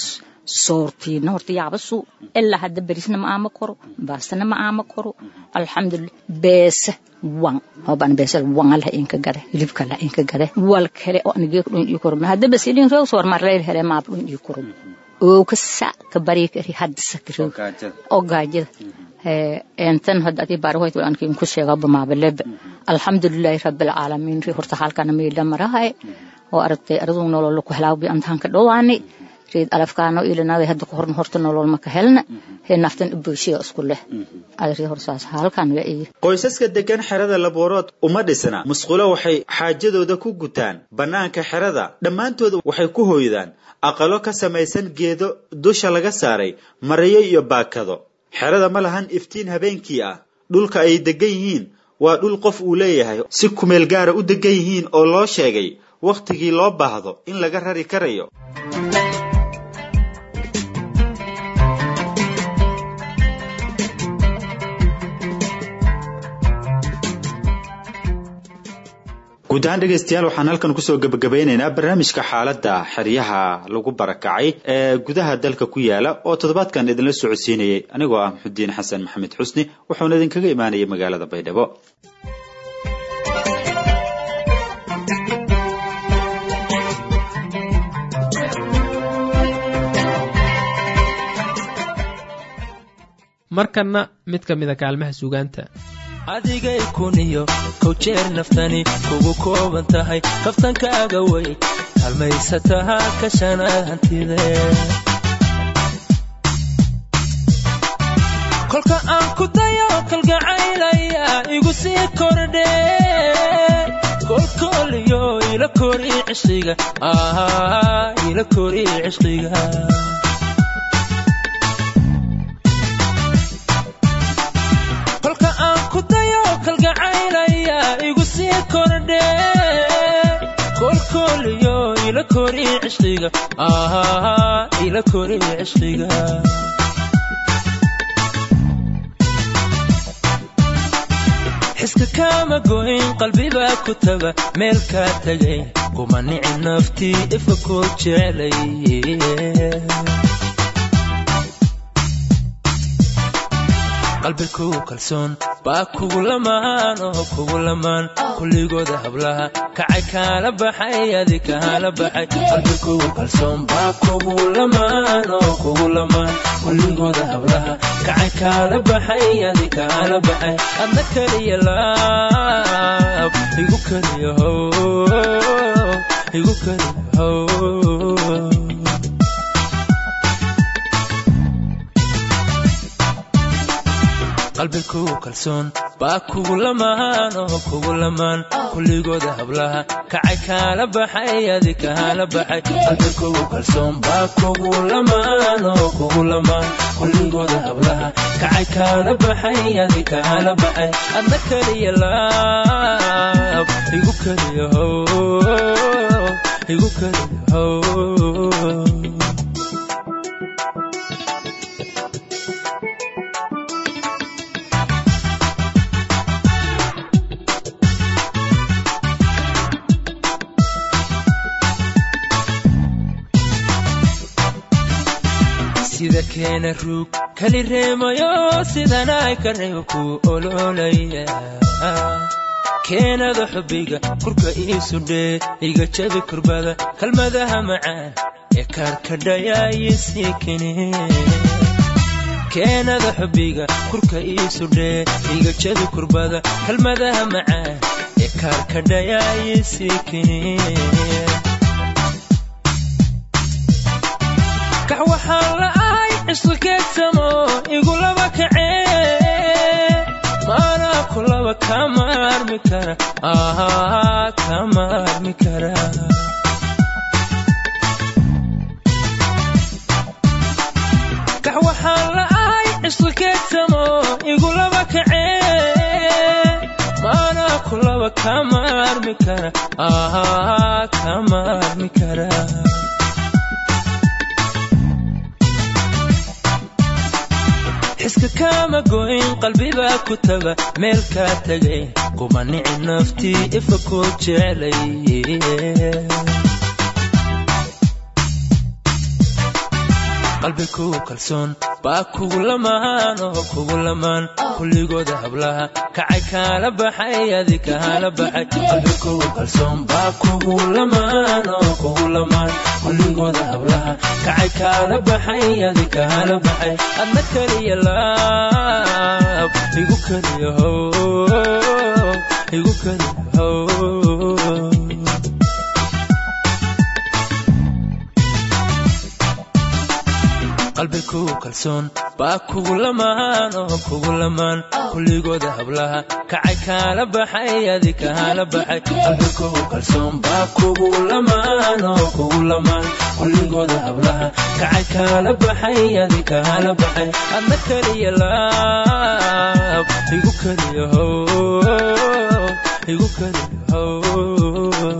soortiina horta yaabasu ilaa hadda berisna ma aama koro baastana ma aama koro alxamdulillah beesa wan hoban beesa wan la inka gade hilibka la inka gade wal kale oo anige dhun ii koro hadda bas ilin rew soor marleel hele ma dhun ii koro oo ka sa ka bari kari hadda sakiro oo gaajada entan hadda adi baarahoyd waan kin ku sheega bamaabaleb alxamdulillahi rabbil caalamiin ri horta halkana meela marahay oo aragtay arduu nolol ku helaabi antaan ka dhowaani reed alafkaano ilinaaday hadda ku horna horta nolol ma ka helna hee naftan bulshada isku leh adri horsaas halkan waa iyo qoysaska degan xerada laboorood uma dhisna musqulo waxay xaajadooda ku gutaan bannaanka xerada dhammaantooda waxay ku hooydaan aqalo ka samaysan geedo dusha laga saaray marayo iyo baakado xerada ma lahan iftiin habeenkii ah dhulka ay degan yihiin waa dhul qof uu leeyahay si kumeel gaara u degan yihiin oo loo sheegay wakhtigii loo baahdo in laga rari karayo guud ahaan dhegaystayaal waxaan halkan kusoo gebagabeynaynaa barnaamijka xaaladda xeryaha lagu barakacay ee gudaha dalka ku yaala oo toddobaadkan idinla socodsiinayay anigoo ah maxudiin xasan maxamed xusni wuxuuna idinkaga imaanayay magaalada baydhabo markanna mid ka mida kaalmaha suugaanta adigay kuniyo kow jeer naftani kugu kooban tahay kaftankaaga way halmaysataha ka shanaad hantide kolka aan ku dayo kalgacaylaya igu sii kordhe kolkooliyo ila kori cishqiga ila kori cishqiga kolka aan ku dayo kalgacaylaya igu sii kordhe kolkooliyo ila kori cishqiga ila kori cishqiga xiska kaama goyn qalbibaa ku taga meel kaa tegay kuma nici naftii ifa koo jecelay qalbi kugu kalsoon baa kugu lamaan oo kugu lamaan kulligooda hablaha kacay kaala baxay adi kaala baxay qalbi kugu kalsoon baa kugu lamaan oo kugu lamaan kulligooda hablaha kacay kaala baxay adi kaala baxay adna keliya laab igu keliya how igu keliya how qalbi kugu kalsoon baa kugu lamaan oo kugu lamaan kulligooda hablaha kacay kaala baxay adi kaala baxay qalbi kugu kalsoon baa kugu lamaan oo kugu lamaan kulligooda hablaha kacay kaala baxay adi kaala baxay adna keliya laab igu keliya how igu keliya how sida keena ruug kali reemayo sidanay ka reebo ku ololaya keenada xubbiga kurka iisu dhee iga jabi kurbada kalmadaha macaan ee kaarkadhayaayisii kene keenada xubbiga kurka iisu dhee iga jabi kurbada kalmadaha macaan ee kaarkadhayaayisii kene kax waxaan la'ahay cisqikeedsamo igulaba kacee maanaa kulaba kama armi kara kama armi kara kax waxaan la'ahay cisqikeedsamo igulaba kacee maanaa kulaba kama armi kara kama armi kara xiska kaama goyn qalbibaa ku taga meel kaa tegay kuma nici naftii ifa koo jecelay qalbi kugu kalsoon baa kugu lamaan oo kugu lamaan kulligooda hablaha kacay kaala baxay adi kaala baxay qalbi kugu kalsoon baa kugu lamaan oo kugu lamaan kulligooda hablaha kacay kaala baxay adi kaala baxay adna keliya laab igu keliya how igu keliya how qalbi kugu kalsoon baa kugu lamaan oo kugu lamaan kulligooda hablaha kacay kaala baxay adi kaala baxay qalbi kugu kalsoon baa kugu lamaan oo kugu lamaan kulligooda hablaha kacay kaala baxay adi kaala baxay adna keliya laab igu keliya how igu keliya how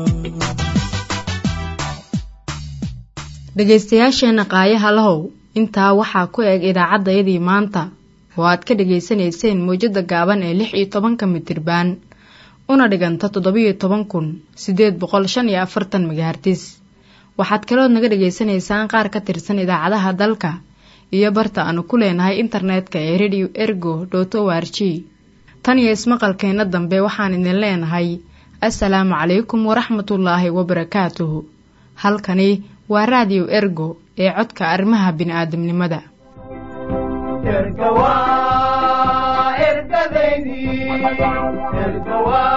dhegaystayaasheenna qaayaha lahow intaa waxaa ku eg idaacaddayadii maanta oo aad ka dhegaysanayseen mawjadda gaaban ee lix iyo tobanka mitirbaan una dhiganta toddobiyo toban kun siddeed boqol shan iyo afartan megahartis waxaad kalood naga dhagaysanaysaan qaar ka tirsan idaacadaha dalka iyo barta aanu ku leenahay internetka ee radio ergo dot o r g tan iyo ismaqalkeenna dambe waxaan idin leenahay assalaamu calaykum waraxmatullaahi wabarakaatuhu halkani waa raadiyo ergo ee codka arrimaha bini'aadamnimada erga waa ergadaydii erga waa